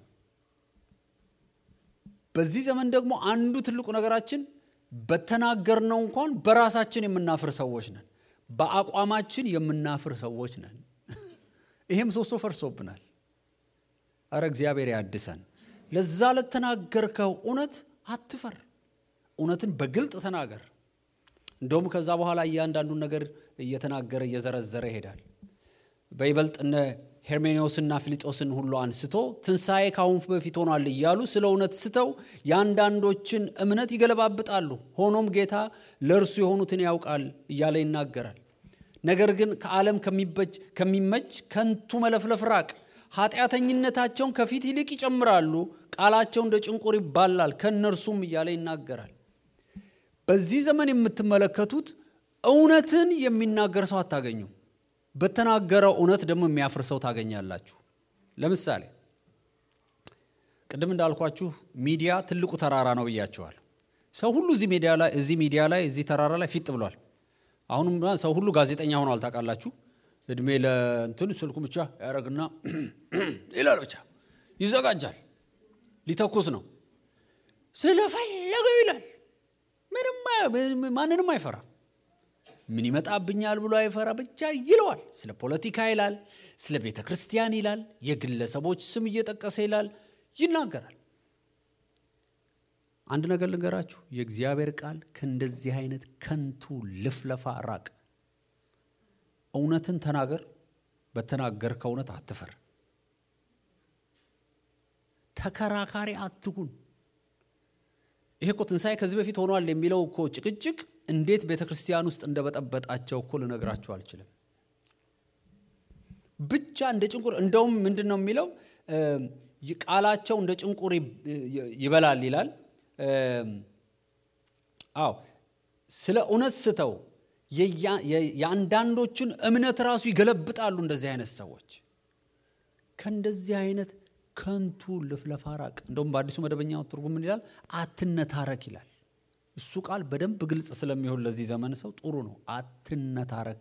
በዚህ ዘመን ደግሞ አንዱ ትልቁ ነገራችን በተናገርነው እንኳን በራሳችን የምናፍር ሰዎች ነን። በአቋማችን የምናፍር ሰዎች ነን። ይሄም ሶስቶ ፈርሶብናል። አረ እግዚአብሔር ያድሰን። ለዛ ለተናገርከው እውነት አትፈር። እውነትን በግልጥ ተናገር። እንደውም ከዛ በኋላ እያንዳንዱን ነገር እየተናገረ እየዘረዘረ ይሄዳል። በይበልጥ እነ ሄርሜኔዎስና ፊሊጦስን ሁሉ አንስቶ ትንሣኤ ካሁን በፊት ሆኗል እያሉ ስለ እውነት ስተው የአንዳንዶችን እምነት ይገለባብጣሉ። ሆኖም ጌታ ለእርሱ የሆኑትን ያውቃል እያለ ይናገራል። ነገር ግን ከዓለም ከሚመች ከንቱ መለፍለፍ ራቅ። ኃጢአተኝነታቸውን ከፊት ይልቅ ይጨምራሉ፣ ቃላቸው እንደ ጭንቁር ይባላል ከእነርሱም እያለ ይናገራል። በዚህ ዘመን የምትመለከቱት እውነትን የሚናገር ሰው አታገኙም። በተናገረው እውነት ደግሞ የሚያፍር ሰው ታገኛላችሁ። ለምሳሌ ቅድም እንዳልኳችሁ ሚዲያ ትልቁ ተራራ ነው ብያችኋል። ሰው ሁሉ እዚህ ሚዲያ ላይ እዚህ ሚዲያ ላይ እዚህ ተራራ ላይ ፊጥ ብሏል። አሁንም ሰው ሁሉ ጋዜጠኛ ሆኗል። ታውቃላችሁ። እድሜ ለእንትን ስልኩ ብቻ ያደረግና ይላል፣ ብቻ ይዘጋጃል፣ ሊተኩስ ነው ስለፈለገው ይላል። ምንም ማንንም አይፈራም። ምን ይመጣብኛል ብሎ አይፈራ፣ ብቻ ይለዋል። ስለ ፖለቲካ ይላል፣ ስለ ቤተ ክርስቲያን ይላል፣ የግለሰቦች ስም እየጠቀሰ ይላል፣ ይናገራል። አንድ ነገር ልንገራችሁ፣ የእግዚአብሔር ቃል ከእንደዚህ አይነት ከንቱ ልፍለፋ ራቅ። እውነትን ተናገር፣ በተናገርከው እውነት አትፈር። ተከራካሪ አትሁን። ይሄ እኮ ትንሣኤ ከዚህ በፊት ሆኗል የሚለው እኮ ጭቅጭቅ እንዴት ቤተ ክርስቲያን ውስጥ እንደበጠበጣቸው እኮ ልነግራችሁ አልችልም። ብቻ እንደ ጭንቁር እንደውም ምንድን ነው የሚለው ቃላቸው እንደ ጭንቁር ይበላል ይላል። አዎ ስለ እውነት ስተው የአንዳንዶቹን እምነት ራሱ ይገለብጣሉ። እንደዚህ አይነት ሰዎች ከእንደዚህ አይነት ከንቱ ልፍለፋ ራቅ። እንደውም በአዲሱ መደበኛው ትርጉም ምን ይላል? አትነታረክ ይላል። እሱ ቃል በደንብ ግልጽ ስለሚሆን ለዚህ ዘመን ሰው ጥሩ ነው። አትነታረክ፣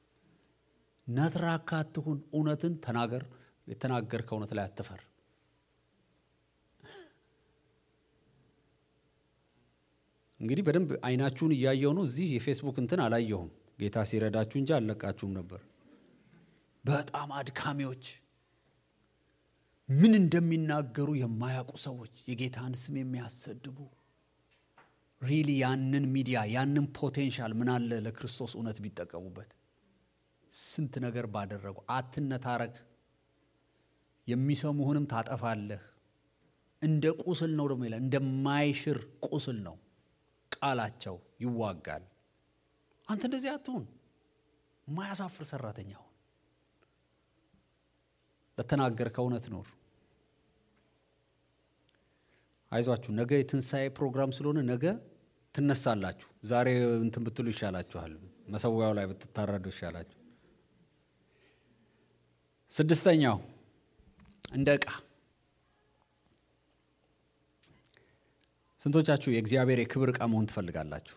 ነትራካ አትሁን። እውነትን ተናገር። የተናገርከው እውነት ላይ አትፈር። እንግዲህ በደንብ አይናችሁን እያየው ነው። እዚህ የፌስቡክ እንትን አላየሁም። ጌታ ሲረዳችሁ እንጂ አልለቃችሁም ነበር። በጣም አድካሚዎች ምን እንደሚናገሩ የማያውቁ ሰዎች የጌታን ስም የሚያሰድቡ ሪሊ ያንን ሚዲያ ያንን ፖቴንሻል ምን አለ ለክርስቶስ እውነት ቢጠቀሙበት ስንት ነገር ባደረጉ። አትነታረክ፣ የሚሰሙህንም ታጠፋለህ። እንደ ቁስል ነው ደግሞ ይላል፣ እንደማይሽር ቁስል ነው ቃላቸው ይዋጋል። አንተ እንደዚህ አትሁን፣ የማያሳፍር ሰራተኛ ሁን። ለተናገርከው እውነት ኖር። አይዟችሁ፣ ነገ የትንሣኤ ፕሮግራም ስለሆነ ነገ ትነሳላችሁ። ዛሬ እንትን ብትሉ ይሻላችኋል። መሰዊያው ላይ ብትታረዱ ይሻላችሁ። ስድስተኛው እንደ ዕቃ ስንቶቻችሁ የእግዚአብሔር የክብር ዕቃ መሆን ትፈልጋላችሁ?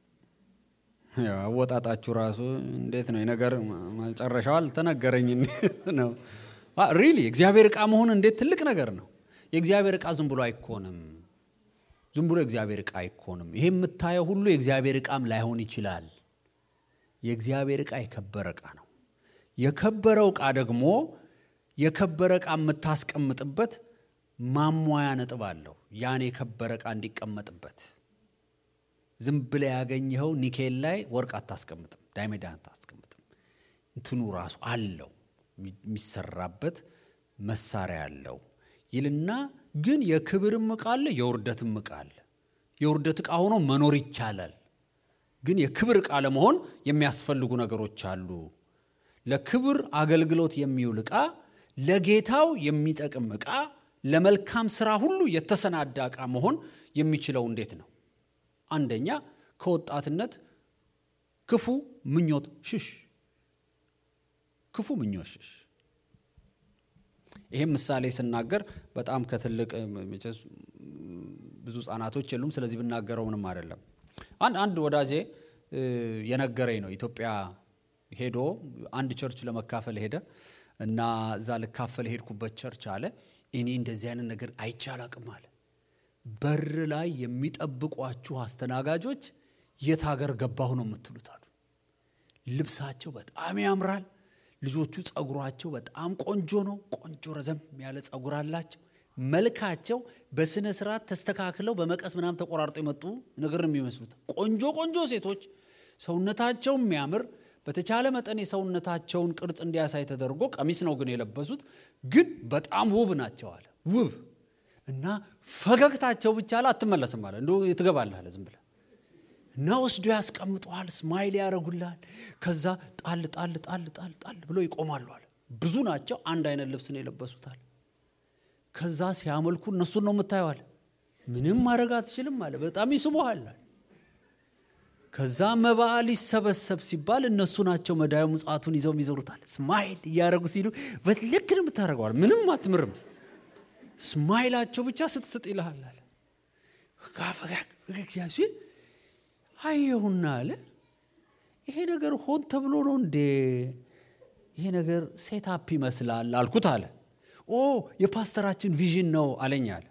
አወጣጣችሁ ራሱ እንዴት ነው? የነገር መጨረሻው አልተነገረኝ ነው። ሪሊ የእግዚአብሔር ዕቃ መሆን እንዴት ትልቅ ነገር ነው። የእግዚአብሔር ዕቃ ዝም ብሎ አይኮንም። ዝም ብሎ የእግዚአብሔር ዕቃ አይኮንም። ይሄ የምታየው ሁሉ የእግዚአብሔር ዕቃም ላይሆን ይችላል። የእግዚአብሔር ዕቃ የከበረ ዕቃ ነው። የከበረው ዕቃ ደግሞ የከበረ ዕቃ የምታስቀምጥበት ማሟያ ነጥብ አለው። ያን የከበረ ዕቃ እንዲቀመጥበት ዝም ብለህ ያገኘኸው ኒኬል ላይ ወርቅ አታስቀምጥም፣ ዳይሜዳ አታስቀምጥም። እንትኑ ራሱ አለው የሚሰራበት መሳሪያ አለው ይልና ግን የክብርም ዕቃ አለ፣ የውርደትም ዕቃ አለ። የውርደት ዕቃ ሆኖ መኖር ይቻላል። ግን የክብር ዕቃ ለመሆን የሚያስፈልጉ ነገሮች አሉ። ለክብር አገልግሎት የሚውል ዕቃ፣ ለጌታው የሚጠቅም ዕቃ፣ ለመልካም ስራ ሁሉ የተሰናዳ ዕቃ መሆን የሚችለው እንዴት ነው? አንደኛ ከወጣትነት ክፉ ምኞት ሽሽ። ክፉ ምኞት ሽሽ። ይሄም ምሳሌ ስናገር በጣም ከትልቅ ብዙ ህጻናቶች የሉም። ስለዚህ ብናገረው ምንም አይደለም። አንድ አንድ ወዳጄ የነገረኝ ነው። ኢትዮጵያ ሄዶ አንድ ቸርች ለመካፈል ሄደ እና እዛ ልካፈል ሄድኩበት ቸርች አለ እኔ እንደዚህ አይነት ነገር አይቼ አላቅም አለ። በር ላይ የሚጠብቋችሁ አስተናጋጆች የት ሀገር ገባሁ ነው የምትሉት አሉ። ልብሳቸው በጣም ያምራል። ልጆቹ ጸጉሯቸው በጣም ቆንጆ ነው። ቆንጆ ረዘም ያለ ጸጉር አላቸው። መልካቸው በስነ ስርዓት ተስተካክለው በመቀስ ምናምን ተቆራርጦ የመጡ ነገር ነው የሚመስሉት። ቆንጆ ቆንጆ ሴቶች ሰውነታቸው የሚያምር በተቻለ መጠን የሰውነታቸውን ቅርጽ እንዲያሳይ ተደርጎ ቀሚስ ነው ግን የለበሱት፣ ግን በጣም ውብ ናቸው አለ። ውብ እና ፈገግታቸው ብቻ አለ አትመለስም አለ። እንዲ ትገባለህ አለ ዝም ብለህ እና ወስዶ ያስቀምጠዋል። ስማይል ያደርጉልሃል። ከዛ ጣል ጣል ጣል ጣል ጣል ብሎ ይቆማሉ አለ። ብዙ ናቸው። አንድ አይነት ልብስ ነው የለበሱታል። ከዛ ሲያመልኩ እነሱን ነው የምታየዋል። ምንም ማድረግ አትችልም አለ። በጣም ይስቡሃል። ከዛ መባ ሊሰበሰብ ሲባል እነሱ ናቸው መዳዩ ምጽዋቱን ይዘው ይዞሩታል። ስማይል እያደረጉ ሲሉ በትልክ ነው የምታደርገዋል። ምንም አትምርም። ስማይላቸው ብቻ ስትስጥ ይልሃል አለ። ፈገግ ሲል አየሁና አለ ይሄ ነገር ሆን ተብሎ ነው እንዴ? ይሄ ነገር ሴታፕ ይመስላል አልኩት አለ። ኦ የፓስተራችን ቪዥን ነው አለኝ አለ።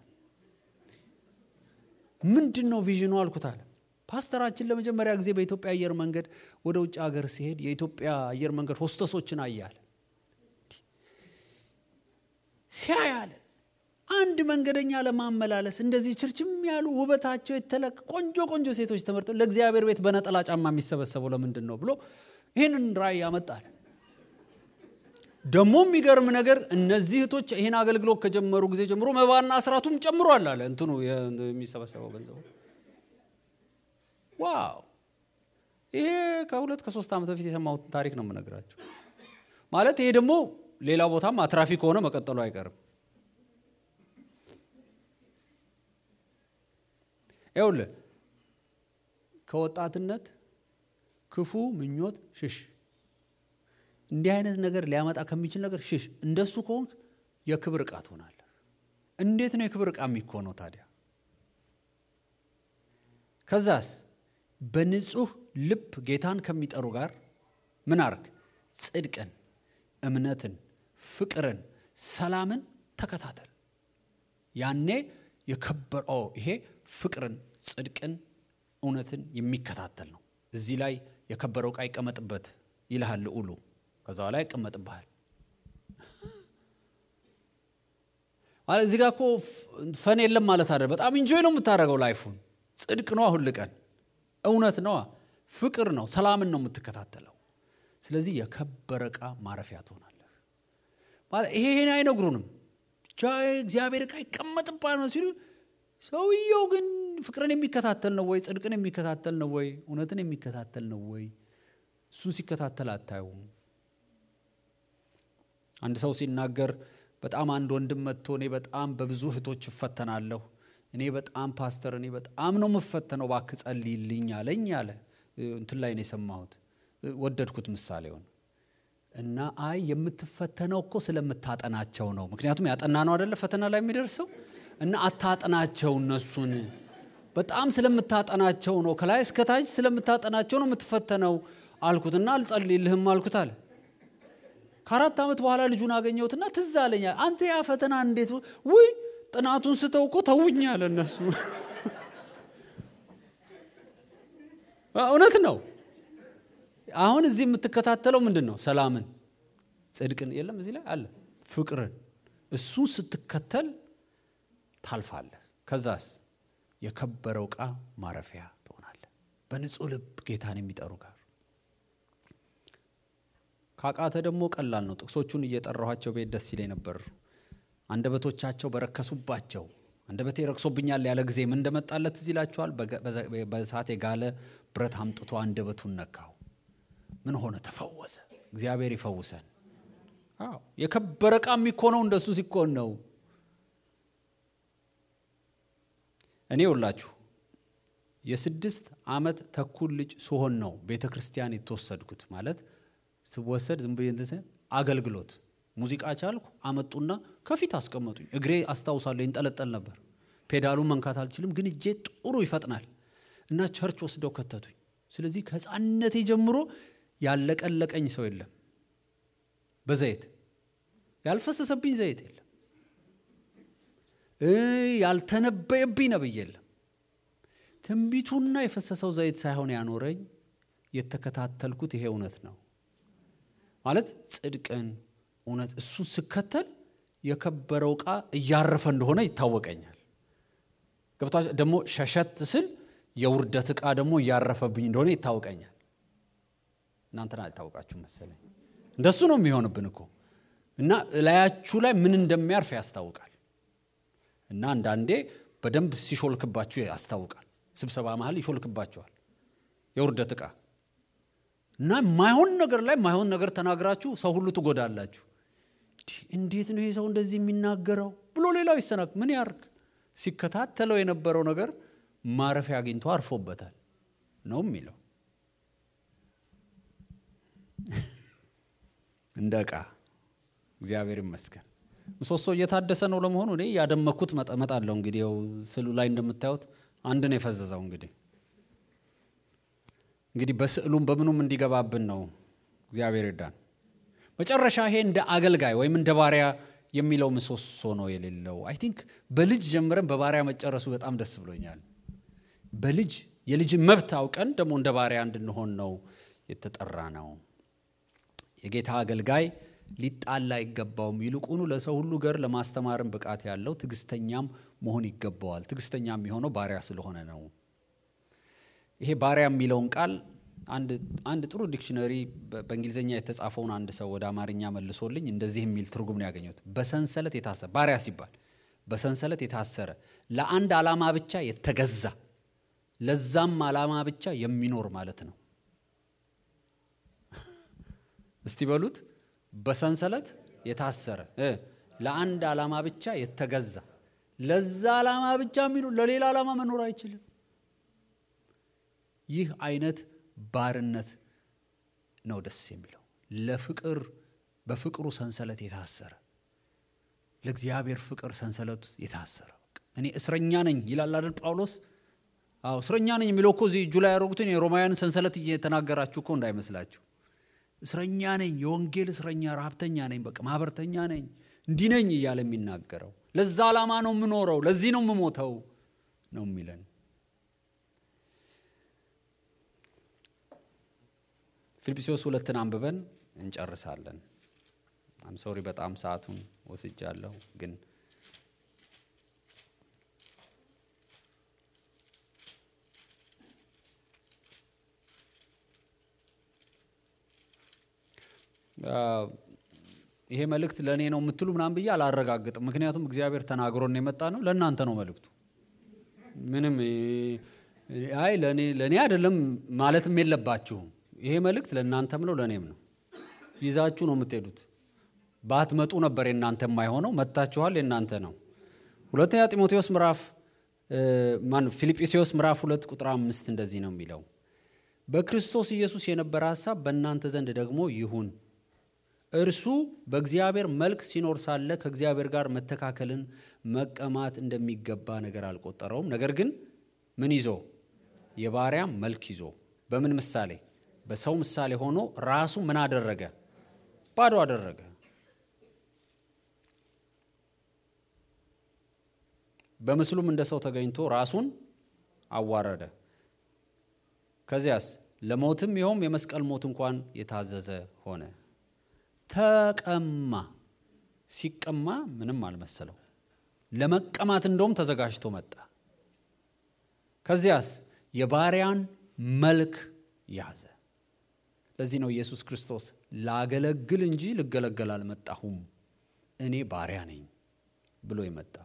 ምንድን ነው ቪዥኑ አልኩት አለ። ፓስተራችን ለመጀመሪያ ጊዜ በኢትዮጵያ አየር መንገድ ወደ ውጭ ሀገር ሲሄድ የኢትዮጵያ አየር መንገድ ሆስተሶችን አያለ ሲያይ አለ አንድ መንገደኛ ለማመላለስ እንደዚህ ችርችም ያሉ ውበታቸው የተለቅ ቆንጆ ቆንጆ ሴቶች ተመርጠው ለእግዚአብሔር ቤት በነጠላ ጫማ የሚሰበሰበው ለምንድን ነው ብሎ ይህንን ራእይ ያመጣል። ደግሞ የሚገርም ነገር እነዚህ እህቶች ይህን አገልግሎት ከጀመሩ ጊዜ ጀምሮ መባና አስራቱም ጨምሯል አለ እንትኑ የሚሰበሰበው ገንዘቡ። ዋው! ይሄ ከሁለት ከሶስት ዓመት በፊት የሰማሁት ታሪክ ነው የምነግራቸው። ማለት ይሄ ደግሞ ሌላ ቦታም አትራፊ ከሆነ መቀጠሉ አይቀርም። ይኸውልህ ከወጣትነት ክፉ ምኞት ሽሽ። እንዲህ አይነት ነገር ሊያመጣ ከሚችል ነገር ሽሽ። እንደሱ ከሆንክ የክብር ዕቃ ትሆናለህ። እንዴት ነው የክብር ዕቃ የሚኮነው ታዲያ? ከዛስ በንጹህ ልብ ጌታን ከሚጠሩ ጋር ምን አርግ? ጽድቅን፣ እምነትን፣ ፍቅርን፣ ሰላምን ተከታተል። ያኔ የከበረው ይሄ ፍቅርን፣ ጽድቅን፣ እውነትን የሚከታተል ነው። እዚህ ላይ የከበረው ዕቃ ይቀመጥበት ይልሃል ልዑሉ። ከዛ ላይ ይቀመጥብሃል። ማለት እዚህ ጋር እኮ ፈን የለም ማለት አይደል። በጣም ኢንጆይ ነው የምታደርገው ላይፉን። ጽድቅ ነው ሁል ቀን እውነት ነዋ፣ ፍቅር ነው፣ ሰላምን ነው የምትከታተለው። ስለዚህ የከበረ ዕቃ ማረፊያ ትሆናለህ። ማለት ይሄ ይሄን አይነግሩንም። ብቻ እግዚአብሔር ዕቃ ይቀመጥባል ነው ሲሉ፣ ሰውየው ግን ፍቅርን የሚከታተል ነው ወይ? ጽድቅን የሚከታተል ነው ወይ? እውነትን የሚከታተል ነው ወይ? እሱን ሲከታተል አታዩም። አንድ ሰው ሲናገር በጣም አንድ ወንድም መጥቶ እኔ በጣም በብዙ እህቶች እፈተናለሁ፣ እኔ በጣም ፓስተር፣ እኔ በጣም ነው የምፈተነው፣ እባክህ ጸልይልኝ አለኝ አለ። እንትን ላይ ነው የሰማሁት፣ ወደድኩት ምሳሌውን እና አይ የምትፈተነው እኮ ስለምታጠናቸው ነው። ምክንያቱም ያጠና ነው አደለ ፈተና ላይ የሚደርሰው እና አታጠናቸው እነሱን በጣም ስለምታጠናቸው ነው፣ ከላይ እስከታች ስለምታጠናቸው ነው የምትፈተነው አልኩት እና አልጸልይልህም አልኩት አለ። ከአራት ዓመት በኋላ ልጁን አገኘሁትና ትዝ አለኝ። አንተ ያ ፈተና እንዴት ውይ ጥናቱን ስተው እኮ ተውኝ አለ። እነሱ እውነት ነው። አሁን እዚህ የምትከታተለው ምንድን ነው? ሰላምን፣ ጽድቅን የለም እዚህ ላይ አለ ፍቅርን። እሱን ስትከተል ታልፋለህ። ከዛስ የከበረው ዕቃ ማረፊያ ትሆናለህ። በንጹህ ልብ ጌታን የሚጠሩ ጋር ካቃተ ደግሞ ቀላል ነው። ጥቅሶቹን እየጠራኋቸው ቤት ደስ ይለኝ ነበር። አንደበቶቻቸው በረከሱባቸው አንደበቴ ረክሶብኛል ያለ ጊዜ ምን እንደመጣለት እዚህ ይላችኋል። በእሳት የጋለ ብረት አምጥቶ አንደበቱን ነካው። ምን ሆነ? ተፈወሰ። እግዚአብሔር ይፈውሰን። አዎ የከበረ ዕቃ የሚኮነው እንደሱ ሲኮን ነው። እኔ ውላችሁ የስድስት ዓመት ተኩል ልጅ ስሆን ነው ቤተ ክርስቲያን የተወሰድኩት ማለት ስወሰድ ዝም ብዬ እንትን አገልግሎት ሙዚቃ ቻልኩ። አመጡና ከፊት አስቀመጡኝ። እግሬ አስታውሳለሁ ይንጠለጠል ነበር። ፔዳሉን መንካት አልችልም፣ ግን እጄ ጥሩ ይፈጥናል እና ቸርች ወስደው ከተቱኝ። ስለዚህ ከሕፃንነቴ ጀምሮ ያለቀለቀኝ ሰው የለም። በዘይት ያልፈሰሰብኝ ዘይት የለም። ያልተነበየብኝ ነብይ የለም። ትንቢቱና የፈሰሰው ዘይት ሳይሆን ያኖረኝ የተከታተልኩት ይሄ እውነት ነው ማለት ጽድቅን እውነት እሱን ስከተል የከበረው ዕቃ እያረፈ እንደሆነ ይታወቀኛል። ገብታ ደግሞ ሸሸት ስል የውርደት ዕቃ ደግሞ እያረፈብኝ እንደሆነ ይታወቀኛል። እናንተን አልታወቃችሁ መሰለኝ። እንደሱ ነው የሚሆንብን እኮ እና እላያችሁ ላይ ምን እንደሚያርፍ ያስታውቃል። እና አንዳንዴ በደንብ ሲሾልክባችሁ ያስታውቃል። ስብሰባ መሀል ይሾልክባችኋል የውርደት ዕቃ እና ማይሆን ነገር ላይ ማይሆን ነገር ተናግራችሁ ሰው ሁሉ ትጎዳላችሁ። እንዴት ነው ይሄ ሰው እንደዚህ የሚናገረው ብሎ ሌላው ይሰናክ ምን ያርግ? ሲከታተለው የነበረው ነገር ማረፊያ አግኝቶ አርፎበታል ነው የሚለው። እንደ ዕቃ እግዚአብሔር ይመስገን። ምሰሶ እየታደሰ ነው ለመሆኑ። እኔ ያደመኩት መጠመጣለሁ። እንግዲህ ያው ስዕሉ ላይ እንደምታዩት አንድ ነው የፈዘዘው እንግዲህ እንግዲህ በስዕሉም በምኑም እንዲገባብን ነው። እግዚአብሔር ይርዳን። መጨረሻ ይሄ እንደ አገልጋይ ወይም እንደ ባሪያ የሚለው ምሰሶ ነው የሌለው። አይ ቲንክ በልጅ ጀምረን በባሪያ መጨረሱ በጣም ደስ ብሎኛል። በልጅ የልጅን መብት አውቀን ደግሞ እንደ ባሪያ እንድንሆን ነው የተጠራ ነው። የጌታ አገልጋይ ሊጣላ አይገባውም። ይልቁኑ ለሰው ሁሉ ገር ለማስተማርን ብቃት ያለው ትዕግስተኛም መሆን ይገባዋል። ትዕግስተኛ የሚሆነው ባሪያ ስለሆነ ነው። ይሄ ባሪያ የሚለውን ቃል አንድ ጥሩ ዲክሽነሪ በእንግሊዝኛ የተጻፈውን አንድ ሰው ወደ አማርኛ መልሶልኝ እንደዚህ የሚል ትርጉም ነው ያገኘሁት። በሰንሰለት የታሰረ ባሪያ ሲባል በሰንሰለት የታሰረ ለአንድ ዓላማ ብቻ የተገዛ ለዛም ዓላማ ብቻ የሚኖር ማለት ነው። እስቲ በሉት። በሰንሰለት የታሰረ ለአንድ ዓላማ ብቻ የተገዛ ለዛ ዓላማ ብቻ የሚኖር ለሌላ ዓላማ መኖር አይችልም። ይህ አይነት ባርነት ነው ደስ የሚለው። ለፍቅር በፍቅሩ ሰንሰለት የታሰረ ለእግዚአብሔር ፍቅር ሰንሰለት የታሰረ እኔ እስረኛ ነኝ ይላል አይደል ጳውሎስ? አዎ እስረኛ ነኝ የሚለው እኮ እዚህ እጁ ላይ ያደረጉትን የሮማውያን ሰንሰለት እየተናገራችሁ እኮ እንዳይመስላችሁ። እስረኛ ነኝ፣ የወንጌል እስረኛ፣ ረሀብተኛ ነኝ፣ በቃ ማህበርተኛ ነኝ፣ እንዲህ ነኝ እያለ የሚናገረው ለዛ ዓላማ ነው የምኖረው፣ ለዚህ ነው የምሞተው ነው የሚለን ፊልጵስዩስ ሁለትን አንብበን እንጨርሳለን። አም ሶሪ በጣም ሰዓቱን ወስጃለሁ፣ ግን ይሄ መልእክት ለእኔ ነው የምትሉ ምናምን ብዬ አላረጋግጥም። ምክንያቱም እግዚአብሔር ተናግሮን የመጣ ነው። ለእናንተ ነው መልእክቱ። ምንም አይ ለእኔ አይደለም ማለትም የለባችሁም። ይሄ መልእክት ለእናንተም ነው ለእኔም ነው። ይዛችሁ ነው የምትሄዱት። ባትመጡ ነበር የእናንተ የማይሆነው። መጥታችኋል፣ የእናንተ ነው። ሁለተኛ ጢሞቴዎስ ምዕራፍ ማን ፊልጵስዩስ ምዕራፍ ሁለት ቁጥር አምስት እንደዚህ ነው የሚለው በክርስቶስ ኢየሱስ የነበረ ሀሳብ በእናንተ ዘንድ ደግሞ ይሁን። እርሱ በእግዚአብሔር መልክ ሲኖር ሳለ ከእግዚአብሔር ጋር መተካከልን መቀማት እንደሚገባ ነገር አልቆጠረውም። ነገር ግን ምን ይዞ የባሪያም መልክ ይዞ በምን ምሳሌ? በሰው ምሳሌ ሆኖ ራሱ ምን አደረገ? ባዶ አደረገ። በምስሉም እንደ ሰው ተገኝቶ ራሱን አዋረደ። ከዚያስ ለሞትም ይኸውም የመስቀል ሞት እንኳን የታዘዘ ሆነ። ተቀማ። ሲቀማ ምንም አልመሰለው። ለመቀማት እንደውም ተዘጋጅቶ መጣ። ከዚያስ የባሪያን መልክ ያዘ። ለዚህ ነው ኢየሱስ ክርስቶስ ላገለግል እንጂ ልገለገል አልመጣሁም እኔ ባሪያ ነኝ ብሎ የመጣው።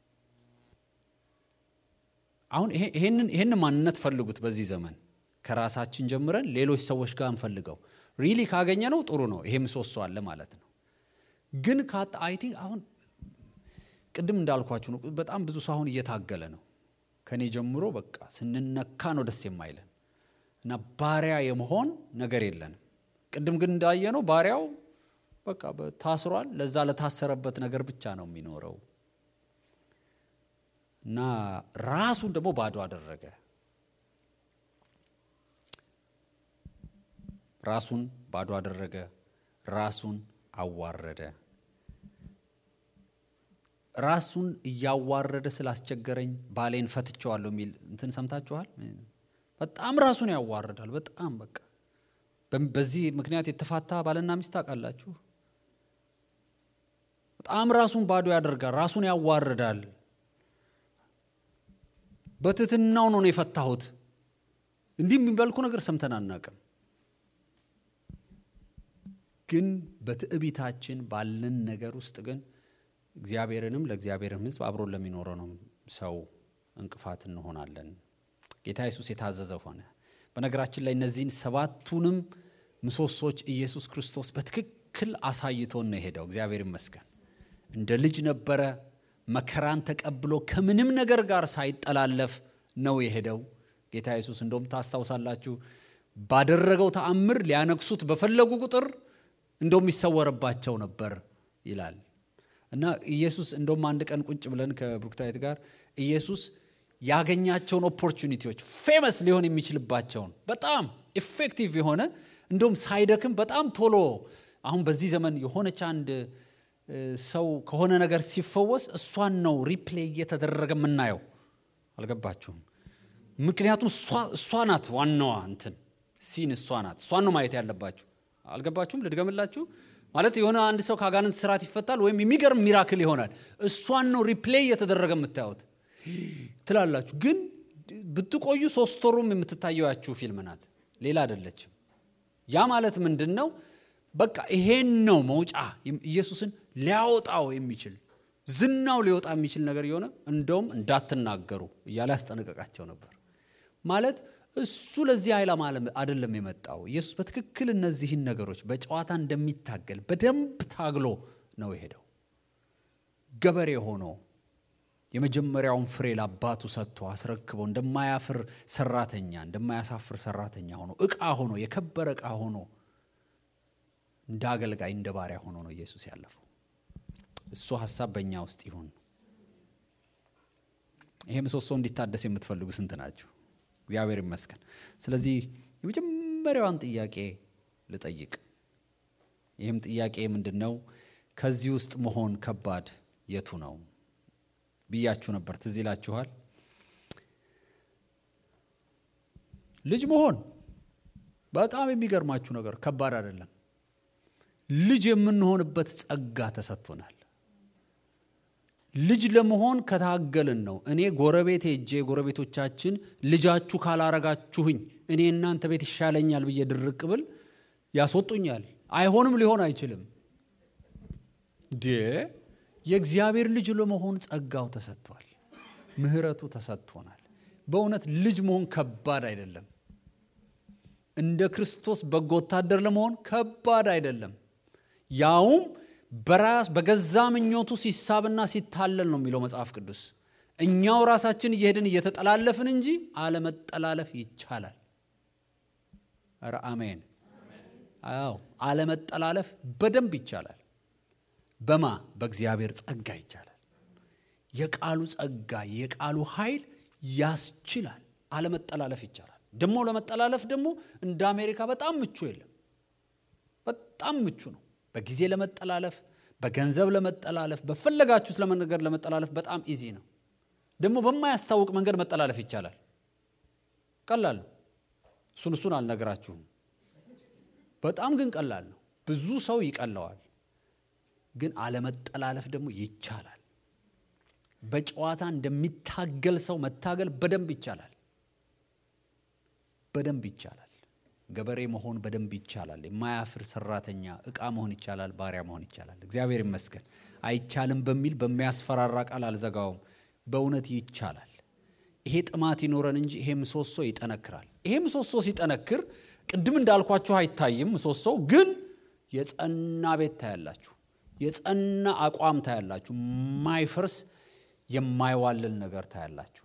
አሁን ይሄን ማንነት ፈልጉት። በዚህ ዘመን ከራሳችን ጀምረን ሌሎች ሰዎች ጋር እንፈልገው። ሪሊ ካገኘ ነው ጥሩ ነው። ይሄ ምሰሶ አለ ማለት ነው። ግን ካጣ አይ ቲንክ አሁን ቅድም እንዳልኳችሁ ነው። በጣም ብዙ ሰው አሁን እየታገለ ነው። ከኔ ጀምሮ በቃ ስንነካ ነው ደስ የማይለን እና ባሪያ የመሆን ነገር የለንም። ቅድም ግን እንዳየ ነው ባሪያው በቃ ታስሯል። ለዛ ለታሰረበት ነገር ብቻ ነው የሚኖረው እና ራሱን ደግሞ ባዶ አደረገ። ራሱን ባዶ አደረገ። ራሱን አዋረደ። ራሱን እያዋረደ ስላስቸገረኝ ባሌን ፈትቸዋለሁ የሚል እንትን ሰምታችኋል። በጣም ራሱን ያዋርዳል። በጣም በቃ በዚህ ምክንያት የተፋታ ባልና ሚስት ታውቃላችሁ። በጣም ራሱን ባዶ ያደርጋል። ራሱን ያዋርዳል። በትህትናው ነው ነው የፈታሁት። እንዲህ የሚበልኩ ነገር ሰምተን አናውቅም። ግን በትዕቢታችን ባለን ነገር ውስጥ ግን እግዚአብሔርንም ለእግዚአብሔርም ሕዝብ አብሮን ለሚኖረው ነው ሰው እንቅፋት እንሆናለን። ጌታ ኢየሱስ የታዘዘ ሆነ። በነገራችን ላይ እነዚህን ሰባቱንም ምሰሶች ኢየሱስ ክርስቶስ በትክክል አሳይቶን ነው የሄደው። እግዚአብሔር ይመስገን። እንደ ልጅ ነበረ። መከራን ተቀብሎ ከምንም ነገር ጋር ሳይጠላለፍ ነው የሄደው ጌታ ኢየሱስ። እንደውም ታስታውሳላችሁ ባደረገው ተአምር ሊያነግሱት በፈለጉ ቁጥር እንደውም ይሰወርባቸው ነበር ይላል እና ኢየሱስ እንደውም አንድ ቀን ቁጭ ብለን ከብሩክታዊት ጋር ኢየሱስ ያገኛቸውን ኦፖርቹኒቲዎች ፌመስ ሊሆን የሚችልባቸውን በጣም ኢፌክቲቭ የሆነ እንደውም ሳይደክም በጣም ቶሎ አሁን በዚህ ዘመን የሆነች አንድ ሰው ከሆነ ነገር ሲፈወስ እሷን ነው ሪፕሌይ እየተደረገ የምናየው። አልገባችሁም? ምክንያቱም እሷ ናት ዋናዋ እንትን ሲን እሷ ናት። እሷን ነው ማየት ያለባችሁ። አልገባችሁም? ልድገምላችሁ። ማለት የሆነ አንድ ሰው ከአጋንንት ስርዓት ይፈታል ወይም የሚገርም ሚራክል ይሆናል። እሷን ነው ሪፕሌይ እየተደረገ የምታዩት ትላላችሁ። ግን ብትቆዩ ሶስት ወሩም የምትታየው ፊልም ናት፣ ሌላ አይደለችም። ያ ማለት ምንድን ነው? በቃ ይሄን ነው መውጫ ኢየሱስን ሊያወጣው የሚችል ዝናው ሊወጣ የሚችል ነገር የሆነ እንደውም እንዳትናገሩ እያለ ያስጠነቀቃቸው ነበር። ማለት እሱ ለዚህ ዓላማ አይደለም የመጣው። ኢየሱስ በትክክል እነዚህን ነገሮች በጨዋታ እንደሚታገል በደንብ ታግሎ ነው የሄደው። ገበሬ ሆኖ የመጀመሪያውን ፍሬ ለአባቱ ሰጥቶ አስረክበው እንደማያፍር ሰራተኛ እንደማያሳፍር ሰራተኛ ሆኖ እቃ ሆኖ የከበረ እቃ ሆኖ እንደ አገልጋይ እንደ ባሪያ ሆኖ ነው ኢየሱስ ያለፈው። እሱ ሀሳብ በእኛ ውስጥ ይሁን። ይሄ ምሰሶ እንዲታደስ የምትፈልጉ ስንት ናቸው? እግዚአብሔር ይመስገን። ስለዚህ የመጀመሪያዋን ጥያቄ ልጠይቅ። ይህም ጥያቄ ምንድን ነው? ከዚህ ውስጥ መሆን ከባድ የቱ ነው ብያችሁ ነበር። ትዝ ይላችኋል። ልጅ መሆን በጣም የሚገርማችሁ ነገር ከባድ አይደለም። ልጅ የምንሆንበት ጸጋ ተሰጥቶናል። ልጅ ለመሆን ከታገልን ነው። እኔ ጎረቤት ሄጄ ጎረቤቶቻችን ልጃችሁ ካላረጋችሁኝ እኔ እናንተ ቤት ይሻለኛል ብዬ ድርቅ ብል ያስወጡኛል። አይሆንም፣ ሊሆን አይችልም። ዴ የእግዚአብሔር ልጅ ለመሆን ጸጋው ተሰጥቷል፣ ምሕረቱ ተሰጥቶናል። በእውነት ልጅ መሆን ከባድ አይደለም። እንደ ክርስቶስ በጎ ወታደር ለመሆን ከባድ አይደለም። ያውም በራስ በገዛ ምኞቱ ሲሳብና ሲታለል ነው የሚለው መጽሐፍ ቅዱስ። እኛው ራሳችን እየሄድን እየተጠላለፍን እንጂ አለመጠላለፍ ይቻላል። ኧረ አሜን። አዎ አለመጠላለፍ በደንብ ይቻላል። በማ በእግዚአብሔር ጸጋ ይቻላል። የቃሉ ጸጋ የቃሉ ኃይል ያስችላል። አለመጠላለፍ ይቻላል። ደግሞ ለመጠላለፍ ደግሞ እንደ አሜሪካ በጣም ምቹ የለም። በጣም ምቹ ነው። በጊዜ ለመጠላለፍ፣ በገንዘብ ለመጠላለፍ፣ በፈለጋችሁት ለመነገር ለመጠላለፍ በጣም ኢዚ ነው። ደግሞ በማያስታውቅ መንገድ መጠላለፍ ይቻላል። ቀላል ነው። እሱን እሱን አልነግራችሁም። በጣም ግን ቀላል ነው። ብዙ ሰው ይቀለዋል። ግን አለመጠላለፍ ደግሞ ይቻላል። በጨዋታ እንደሚታገል ሰው መታገል በደንብ ይቻላል። በደንብ ይቻላል። ገበሬ መሆን በደንብ ይቻላል። የማያፍር ሰራተኛ፣ እቃ መሆን ይቻላል። ባሪያ መሆን ይቻላል። እግዚአብሔር ይመስገን። አይቻልም በሚል በሚያስፈራራ ቃል አልዘጋውም። በእውነት ይቻላል። ይሄ ጥማት ይኖረን እንጂ ይሄ ምሰሶ ይጠነክራል። ይሄ ምሰሶ ሲጠነክር ቅድም እንዳልኳችሁ አይታይም። ምሰሶው ግን የጸና ቤት ታያላችሁ። የጸና አቋም ታያላችሁ። የማይፈርስ የማይዋልል ነገር ታያላችሁ።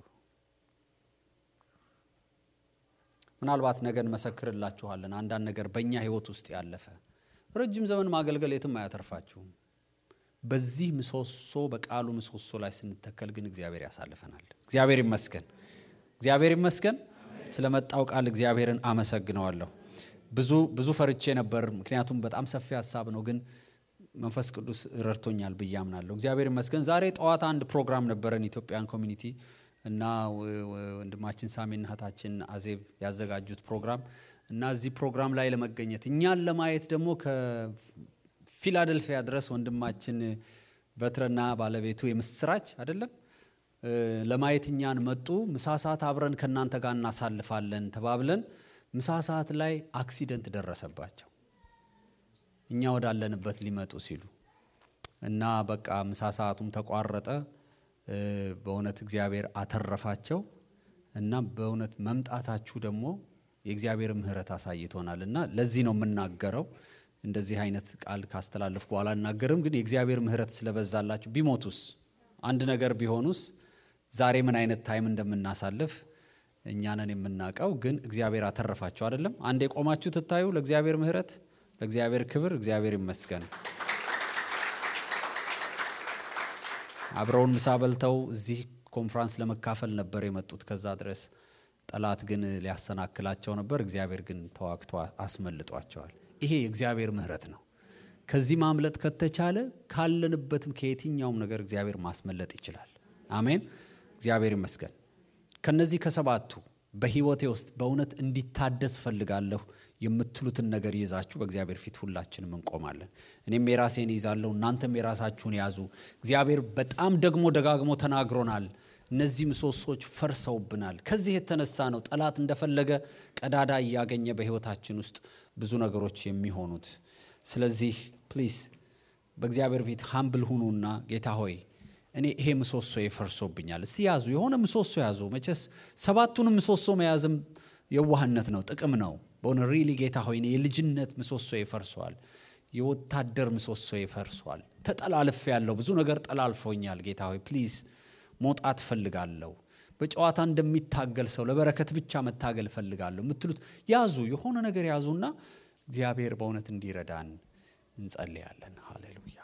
ምናልባት ነገ እንመሰክርላችኋለን። አንዳንድ ነገር በእኛ ህይወት ውስጥ ያለፈ ረጅም ዘመን ማገልገል የትም አያተርፋችሁም። በዚህ ምሰሶ በቃሉ ምሰሶ ላይ ስንተከል ግን እግዚአብሔር ያሳልፈናል። እግዚአብሔር ይመስገን፣ እግዚአብሔር ይመስገን። ስለመጣው ቃል እግዚአብሔርን አመሰግነዋለሁ። ብዙ ብዙ ፈርቼ ነበር፣ ምክንያቱም በጣም ሰፊ ሀሳብ ነው፣ ግን መንፈስ ቅዱስ ረድቶኛል ብዬ አምናለሁ። እግዚአብሔር ይመስገን። ዛሬ ጠዋት አንድ ፕሮግራም ነበረን ኢትዮጵያን ኮሚኒቲ እና ወንድማችን ሳሜና እህታችን አዜብ ያዘጋጁት ፕሮግራም እና እዚህ ፕሮግራም ላይ ለመገኘት እኛን ለማየት ደግሞ ከፊላደልፊያ ድረስ ወንድማችን በትረና ባለቤቱ የምስራች አይደለም ለማየት እኛን መጡ። ምሳ ሰዓት አብረን ከእናንተ ጋር እናሳልፋለን ተባብለን ምሳ ሰዓት ላይ አክሲደንት ደረሰባቸው እኛ ወዳለንበት ሊመጡ ሲሉ እና በቃ ምሳ ሰዓቱም ተቋረጠ። በእውነት እግዚአብሔር አተረፋቸው እና በእውነት መምጣታችሁ ደግሞ የእግዚአብሔር ምሕረት አሳይቶናል እና ለዚህ ነው የምናገረው። እንደዚህ አይነት ቃል ካስተላለፍኩ በኋላ አናገርም፣ ግን የእግዚአብሔር ምሕረት ስለበዛላችሁ ቢሞቱስ አንድ ነገር ቢሆኑስ ዛሬ ምን አይነት ታይም እንደምናሳልፍ እኛንን የምናውቀው፣ ግን እግዚአብሔር አተረፋቸው አይደለም። አንድ የቆማችሁ ትታዩ ለእግዚአብሔር ምሕረት፣ ለእግዚአብሔር ክብር፣ እግዚአብሔር ይመስገን። አብረውን ምሳ በልተው እዚህ ኮንፍራንስ ለመካፈል ነበር የመጡት። ከዛ ድረስ ጠላት ግን ሊያሰናክላቸው ነበር። እግዚአብሔር ግን ተዋግቶ አስመልጧቸዋል። ይሄ የእግዚአብሔር ምሕረት ነው። ከዚህ ማምለጥ ከተቻለ ካለንበትም ከየትኛውም ነገር እግዚአብሔር ማስመለጥ ይችላል። አሜን። እግዚአብሔር ይመስገን። ከነዚህ ከሰባቱ በህይወቴ ውስጥ በእውነት እንዲታደስ ፈልጋለሁ የምትሉትን ነገር ይዛችሁ በእግዚአብሔር ፊት ሁላችንም እንቆማለን። እኔም የራሴን ይዛለሁ፣ እናንተም የራሳችሁን ያዙ። እግዚአብሔር በጣም ደግሞ ደጋግሞ ተናግሮናል። እነዚህ ምሰሶች ፈርሰውብናል። ከዚህ የተነሳ ነው ጠላት እንደፈለገ ቀዳዳ እያገኘ በህይወታችን ውስጥ ብዙ ነገሮች የሚሆኑት። ስለዚህ ፕሊስ በእግዚአብሔር ፊት ሀምብል ሁኑና ጌታ ሆይ እኔ ይሄ ምሰሶ ፈርሶብኛል። እስቲ ያዙ፣ የሆነ ምሰሶ ያዙ። መቼስ ሰባቱንም ምሰሶ መያዝም የዋህነት ነው፣ ጥቅም ነው። በሆነ ሪሊ ጌታ ሆይ እኔ የልጅነት ምሰሶ ይፈርሷል፣ የወታደር ምሰሶ ይፈርሷል። ተጠላልፍ ያለው ብዙ ነገር ጠላልፎኛል። ጌታ ሆይ ፕሊዝ መውጣት ፈልጋለሁ። በጨዋታ እንደሚታገል ሰው ለበረከት ብቻ መታገል ፈልጋለሁ የምትሉት ያዙ፣ የሆነ ነገር ያዙና እግዚአብሔር በእውነት እንዲረዳን እንጸልያለን። ሃሌሉያ።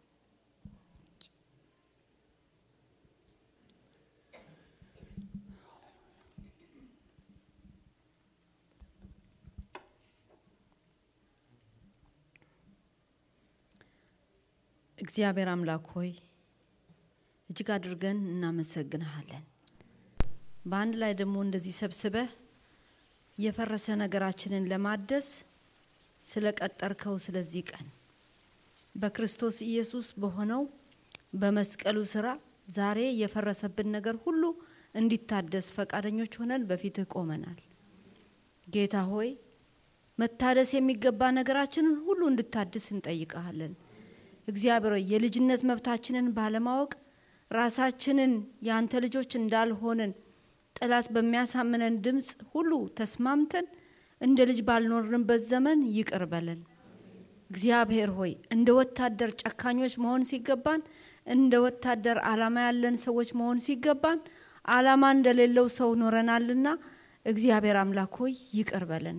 እግዚአብሔር አምላክ ሆይ እጅግ አድርገን እናመሰግንሃለን። በአንድ ላይ ደግሞ እንደዚህ ሰብስበህ የፈረሰ ነገራችንን ለማደስ ስለ ቀጠርከው ስለዚህ ቀን በክርስቶስ ኢየሱስ በሆነው በመስቀሉ ስራ ዛሬ የፈረሰብን ነገር ሁሉ እንዲታደስ ፈቃደኞች ሆነን በፊትህ ቆመናል። ጌታ ሆይ መታደስ የሚገባ ነገራችንን ሁሉ እንድታድስ እንጠይቀሃለን። እግዚአብሔር ሆይ የልጅነት መብታችንን ባለማወቅ ራሳችንን የአንተ ልጆች እንዳልሆንን ጠላት በሚያሳምነን ድምፅ ሁሉ ተስማምተን እንደ ልጅ ባልኖርንበት ዘመን ይቅር በለን። እግዚአብሔር ሆይ እንደ ወታደር ጨካኞች መሆን ሲገባን እንደ ወታደር ዓላማ ያለን ሰዎች መሆን ሲገባን ዓላማ እንደሌለው ሰው ኖረናልና እግዚአብሔር አምላክ ሆይ ይቅር በለን።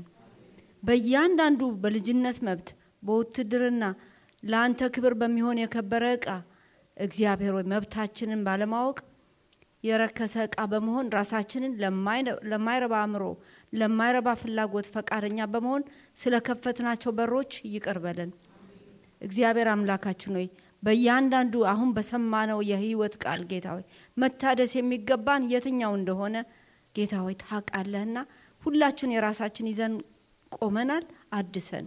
በእያንዳንዱ በልጅነት መብት በውትድርና ለአንተ ክብር በሚሆን የከበረ ዕቃ እግዚአብሔር ሆይ መብታችንን ባለማወቅ የረከሰ ዕቃ በመሆን ራሳችንን ለማይረባ አእምሮ፣ ለማይረባ ፍላጎት ፈቃደኛ በመሆን ስለከፈትናቸው በሮች ይቅር በለን። እግዚአብሔር አምላካችን ሆይ በእያንዳንዱ አሁን በሰማነው የህይወት ቃል ጌታ ሆይ መታደስ የሚገባን የትኛው እንደሆነ ጌታ ሆይ ታውቃለህና ሁላችን የራሳችን ይዘን ቆመናል። አድሰን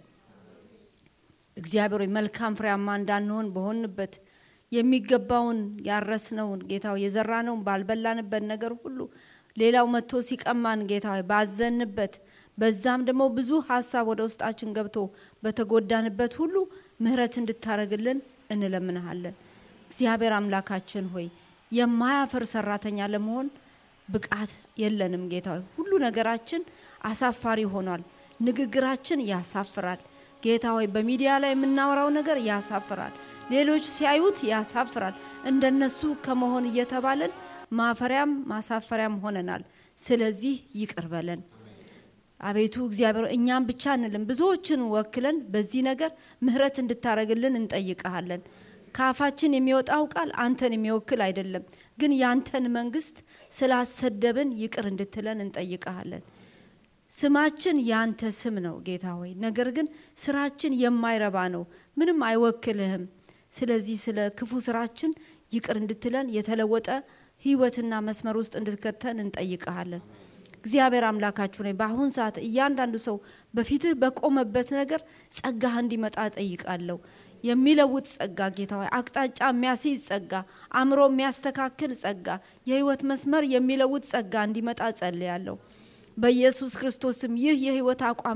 እግዚአብሔር ሆይ መልካም ፍሬያማ እንዳንሆን በሆንበት የሚገባውን ያረስነውን ጌታ ሆይ የዘራነውን ባልበላንበት ነገር ሁሉ ሌላው መጥቶ ሲቀማን ጌታ ሆይ ባዘንበት በዛም ደግሞ ብዙ ሀሳብ ወደ ውስጣችን ገብቶ በተጎዳንበት ሁሉ ምሕረት እንድታረግልን እንለምንሃለን። እግዚአብሔር አምላካችን ሆይ የማያፍር ሰራተኛ ለመሆን ብቃት የለንም። ጌታ ሆይ ሁሉ ነገራችን አሳፋሪ ሆኗል። ንግግራችን ያሳፍራል። ጌታ ሆይ በሚዲያ ላይ የምናወራው ነገር ያሳፍራል። ሌሎች ሲያዩት ያሳፍራል። እንደነሱ ከመሆን እየተባለን ማፈሪያም ማሳፈሪያም ሆነናል። ስለዚህ ይቅር በለን አቤቱ እግዚአብሔር፣ እኛም ብቻ እንልም ብዙዎችን ወክለን በዚህ ነገር ምሕረት እንድታረግልን እንጠይቀሃለን። ከአፋችን የሚወጣው ቃል አንተን የሚወክል አይደለም፣ ግን ያንተን መንግስት ስላሰደብን ይቅር እንድትለን እንጠይቀሃለን። ስማችን ያንተ ስም ነው ጌታ ሆይ፣ ነገር ግን ስራችን የማይረባ ነው፣ ምንም አይወክልህም። ስለዚህ ስለ ክፉ ስራችን ይቅር እንድትለን የተለወጠ ህይወትና መስመር ውስጥ እንድትከተን እንጠይቀሃለን። እግዚአብሔር አምላካችሁ ነኝ። በአሁን ሰዓት እያንዳንዱ ሰው በፊትህ በቆመበት ነገር ጸጋህ እንዲመጣ ጠይቃለሁ። የሚለውጥ ጸጋ ጌታ ሆይ፣ አቅጣጫ የሚያስይዝ ጸጋ፣ አእምሮ የሚያስተካክል ጸጋ፣ የህይወት መስመር የሚለውጥ ጸጋ እንዲመጣ ጸልያለሁ። በኢየሱስ ክርስቶስም ይህ የህይወት አቋም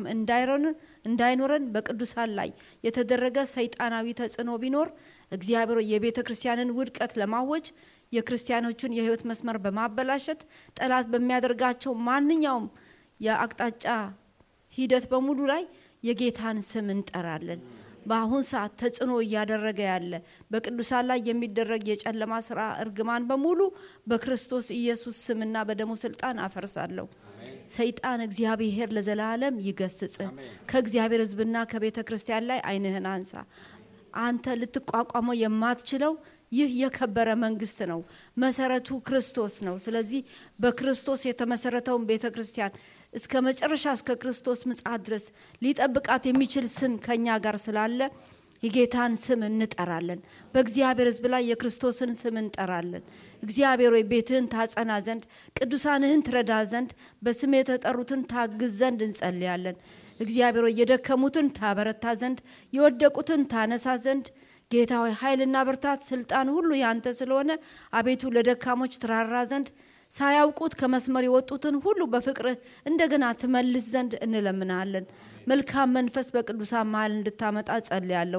እንዳይኖረን በቅዱሳን ላይ የተደረገ ሰይጣናዊ ተጽዕኖ ቢኖር እግዚአብሔር የቤተ ክርስቲያንን ውድቀት ለማወጅ የክርስቲያኖችን የህይወት መስመር በማበላሸት ጠላት በሚያደርጋቸው ማንኛውም የአቅጣጫ ሂደት በሙሉ ላይ የጌታን ስም እንጠራለን። በአሁን ሰዓት ተጽዕኖ እያደረገ ያለ በቅዱሳን ላይ የሚደረግ የጨለማ ስራ እርግማን በሙሉ በክርስቶስ ኢየሱስ ስምና በደሙ ስልጣን አፈርሳለሁ። ሰይጣን እግዚአብሔር ለዘላለም ይገስጽ። ከእግዚአብሔር ህዝብና ከቤተ ክርስቲያን ላይ አይንህን አንሳ። አንተ ልትቋቋመው የማትችለው ይህ የከበረ መንግስት ነው። መሰረቱ ክርስቶስ ነው። ስለዚህ በክርስቶስ የተመሰረተውን ቤተ ክርስቲያን እስከ መጨረሻ እስከ ክርስቶስ ምጽአት ድረስ ሊጠብቃት የሚችል ስም ከኛ ጋር ስላለ የጌታን ስም እንጠራለን። በእግዚአብሔር ህዝብ ላይ የክርስቶስን ስም እንጠራለን። እግዚአብሔር ሆይ ቤትህን ታጸና ዘንድ ቅዱሳንህን ትረዳ ዘንድ በስም የተጠሩትን ታግዝ ዘንድ እንጸልያለን። እግዚአብሔር ሆይ የደከሙትን ታበረታ ዘንድ የወደቁትን ታነሳ ዘንድ ጌታ ሆይ ኃይልና ብርታት፣ ስልጣን ሁሉ ያንተ ስለሆነ አቤቱ ለደካሞች ትራራ ዘንድ ሳያውቁት ከመስመር የወጡትን ሁሉ በፍቅርህ እንደገና ትመልስ ዘንድ እንለምናለን። መልካም መንፈስ በቅዱሳን መሀል እንድታመጣ ጸልያለሁ።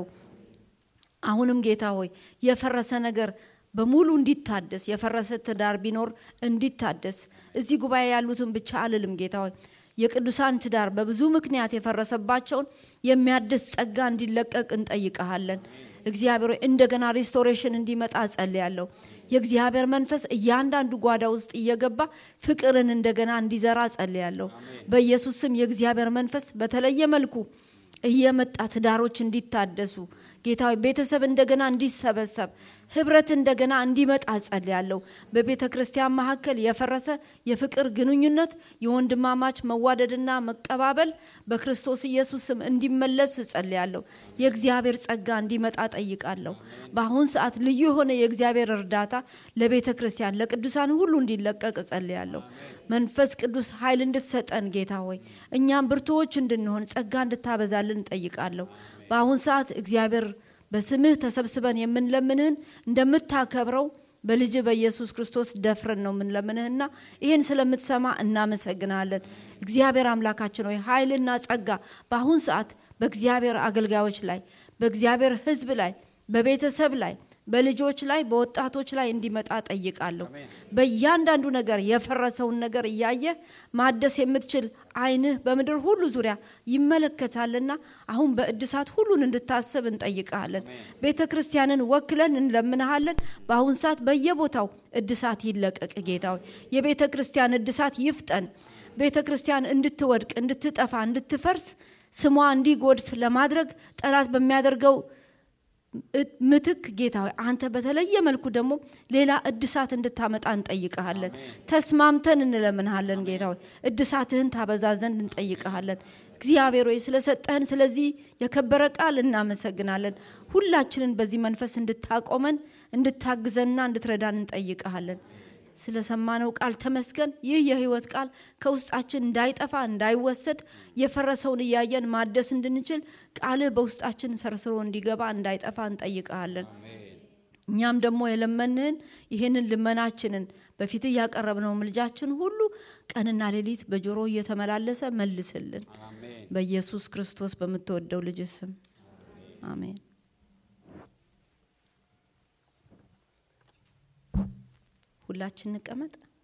አሁንም ጌታ ሆይ የፈረሰ ነገር በሙሉ እንዲታደስ፣ የፈረሰ ትዳር ቢኖር እንዲታደስ፣ እዚህ ጉባኤ ያሉትን ብቻ አልልም ጌታ ሆይ የቅዱሳን ትዳር በብዙ ምክንያት የፈረሰባቸውን የሚያድስ ጸጋ እንዲለቀቅ እንጠይቀሃለን። እግዚአብሔር ሆይ እንደገና ሪስቶሬሽን እንዲመጣ ጸልያለሁ። የእግዚአብሔር መንፈስ እያንዳንዱ ጓዳ ውስጥ እየገባ ፍቅርን እንደገና እንዲዘራ ጸልያለሁ። በኢየሱስ ስም የእግዚአብሔር መንፈስ በተለየ መልኩ እየመጣ ትዳሮች እንዲታደሱ ጌታ ሆይ ቤተሰብ እንደገና እንዲሰበሰብ ህብረት እንደገና እንዲመጣ ጸልያለሁ። በቤተ ክርስቲያን መካከል የፈረሰ የፍቅር ግንኙነት የወንድማማች መዋደድና መቀባበል በክርስቶስ ኢየሱስ ስም እንዲመለስ ጸልያለሁ። የእግዚአብሔር ጸጋ እንዲመጣ ጠይቃለሁ። በአሁን ሰዓት ልዩ የሆነ የእግዚአብሔር እርዳታ ለቤተ ክርስቲያን ለቅዱሳን ሁሉ እንዲለቀቅ ጸልያለሁ። መንፈስ ቅዱስ ኃይል እንድትሰጠን ጌታ ሆይ እኛም ብርቱዎች እንድንሆን ጸጋ እንድታበዛልን እንጠይቃለሁ። በአሁን ሰዓት እግዚአብሔር በስምህ ተሰብስበን የምንለምንህን እንደምታከብረው በልጅ በኢየሱስ ክርስቶስ ደፍረን ነው የምንለምንህና ይህን ስለምትሰማ እናመሰግናለን። እግዚአብሔር አምላካችን ሆይ ኃይልና ጸጋ በአሁን ሰዓት በእግዚአብሔር አገልጋዮች ላይ በእግዚአብሔር ሕዝብ ላይ በቤተሰብ ላይ በልጆች ላይ በወጣቶች ላይ እንዲመጣ ጠይቃለሁ። በእያንዳንዱ ነገር የፈረሰውን ነገር እያየህ ማደስ የምትችል ዓይንህ በምድር ሁሉ ዙሪያ ይመለከታልና አሁን በእድሳት ሁሉን እንድታስብ እንጠይቀሃለን። ቤተ ክርስቲያንን ወክለን እንለምንሃለን። በአሁን ሰዓት በየቦታው እድሳት ይለቀቅ። ጌታ ሆይ የቤተ ክርስቲያን እድሳት ይፍጠን። ቤተ ክርስቲያን እንድትወድቅ፣ እንድትጠፋ፣ እንድትፈርስ ስሟ እንዲጎድፍ ለማድረግ ጠላት በሚያደርገው ምትክ ጌታ ሆይ አንተ በተለየ መልኩ ደግሞ ሌላ እድሳት እንድታመጣ እንጠይቀሃለን። ተስማምተን እንለምንሃለን። ጌታ ሆይ እድሳትህን ታበዛ ዘንድ እንጠይቀሃለን። እግዚአብሔር ሆይ ስለሰጠህን ስለዚህ የከበረ ቃል እናመሰግናለን። ሁላችንን በዚህ መንፈስ እንድታቆመን እንድታግዘንና እንድትረዳን እንጠይቀሃለን። ስለሰማነው ቃል ተመስገን። ይህ የህይወት ቃል ከውስጣችን እንዳይጠፋ እንዳይወሰድ የፈረሰውን እያየን ማደስ እንድንችል ቃልህ በውስጣችን ሰርስሮ እንዲገባ እንዳይጠፋ እንጠይቀሃለን። እኛም ደግሞ የለመንህን ይህንን ልመናችንን በፊትህ ያቀረብነው ምልጃችን ሁሉ ቀንና ሌሊት በጆሮ እየተመላለሰ መልስልን። በኢየሱስ ክርስቶስ በምትወደው ልጅ ስም አሜን። ሁላችን እንቀመጥ።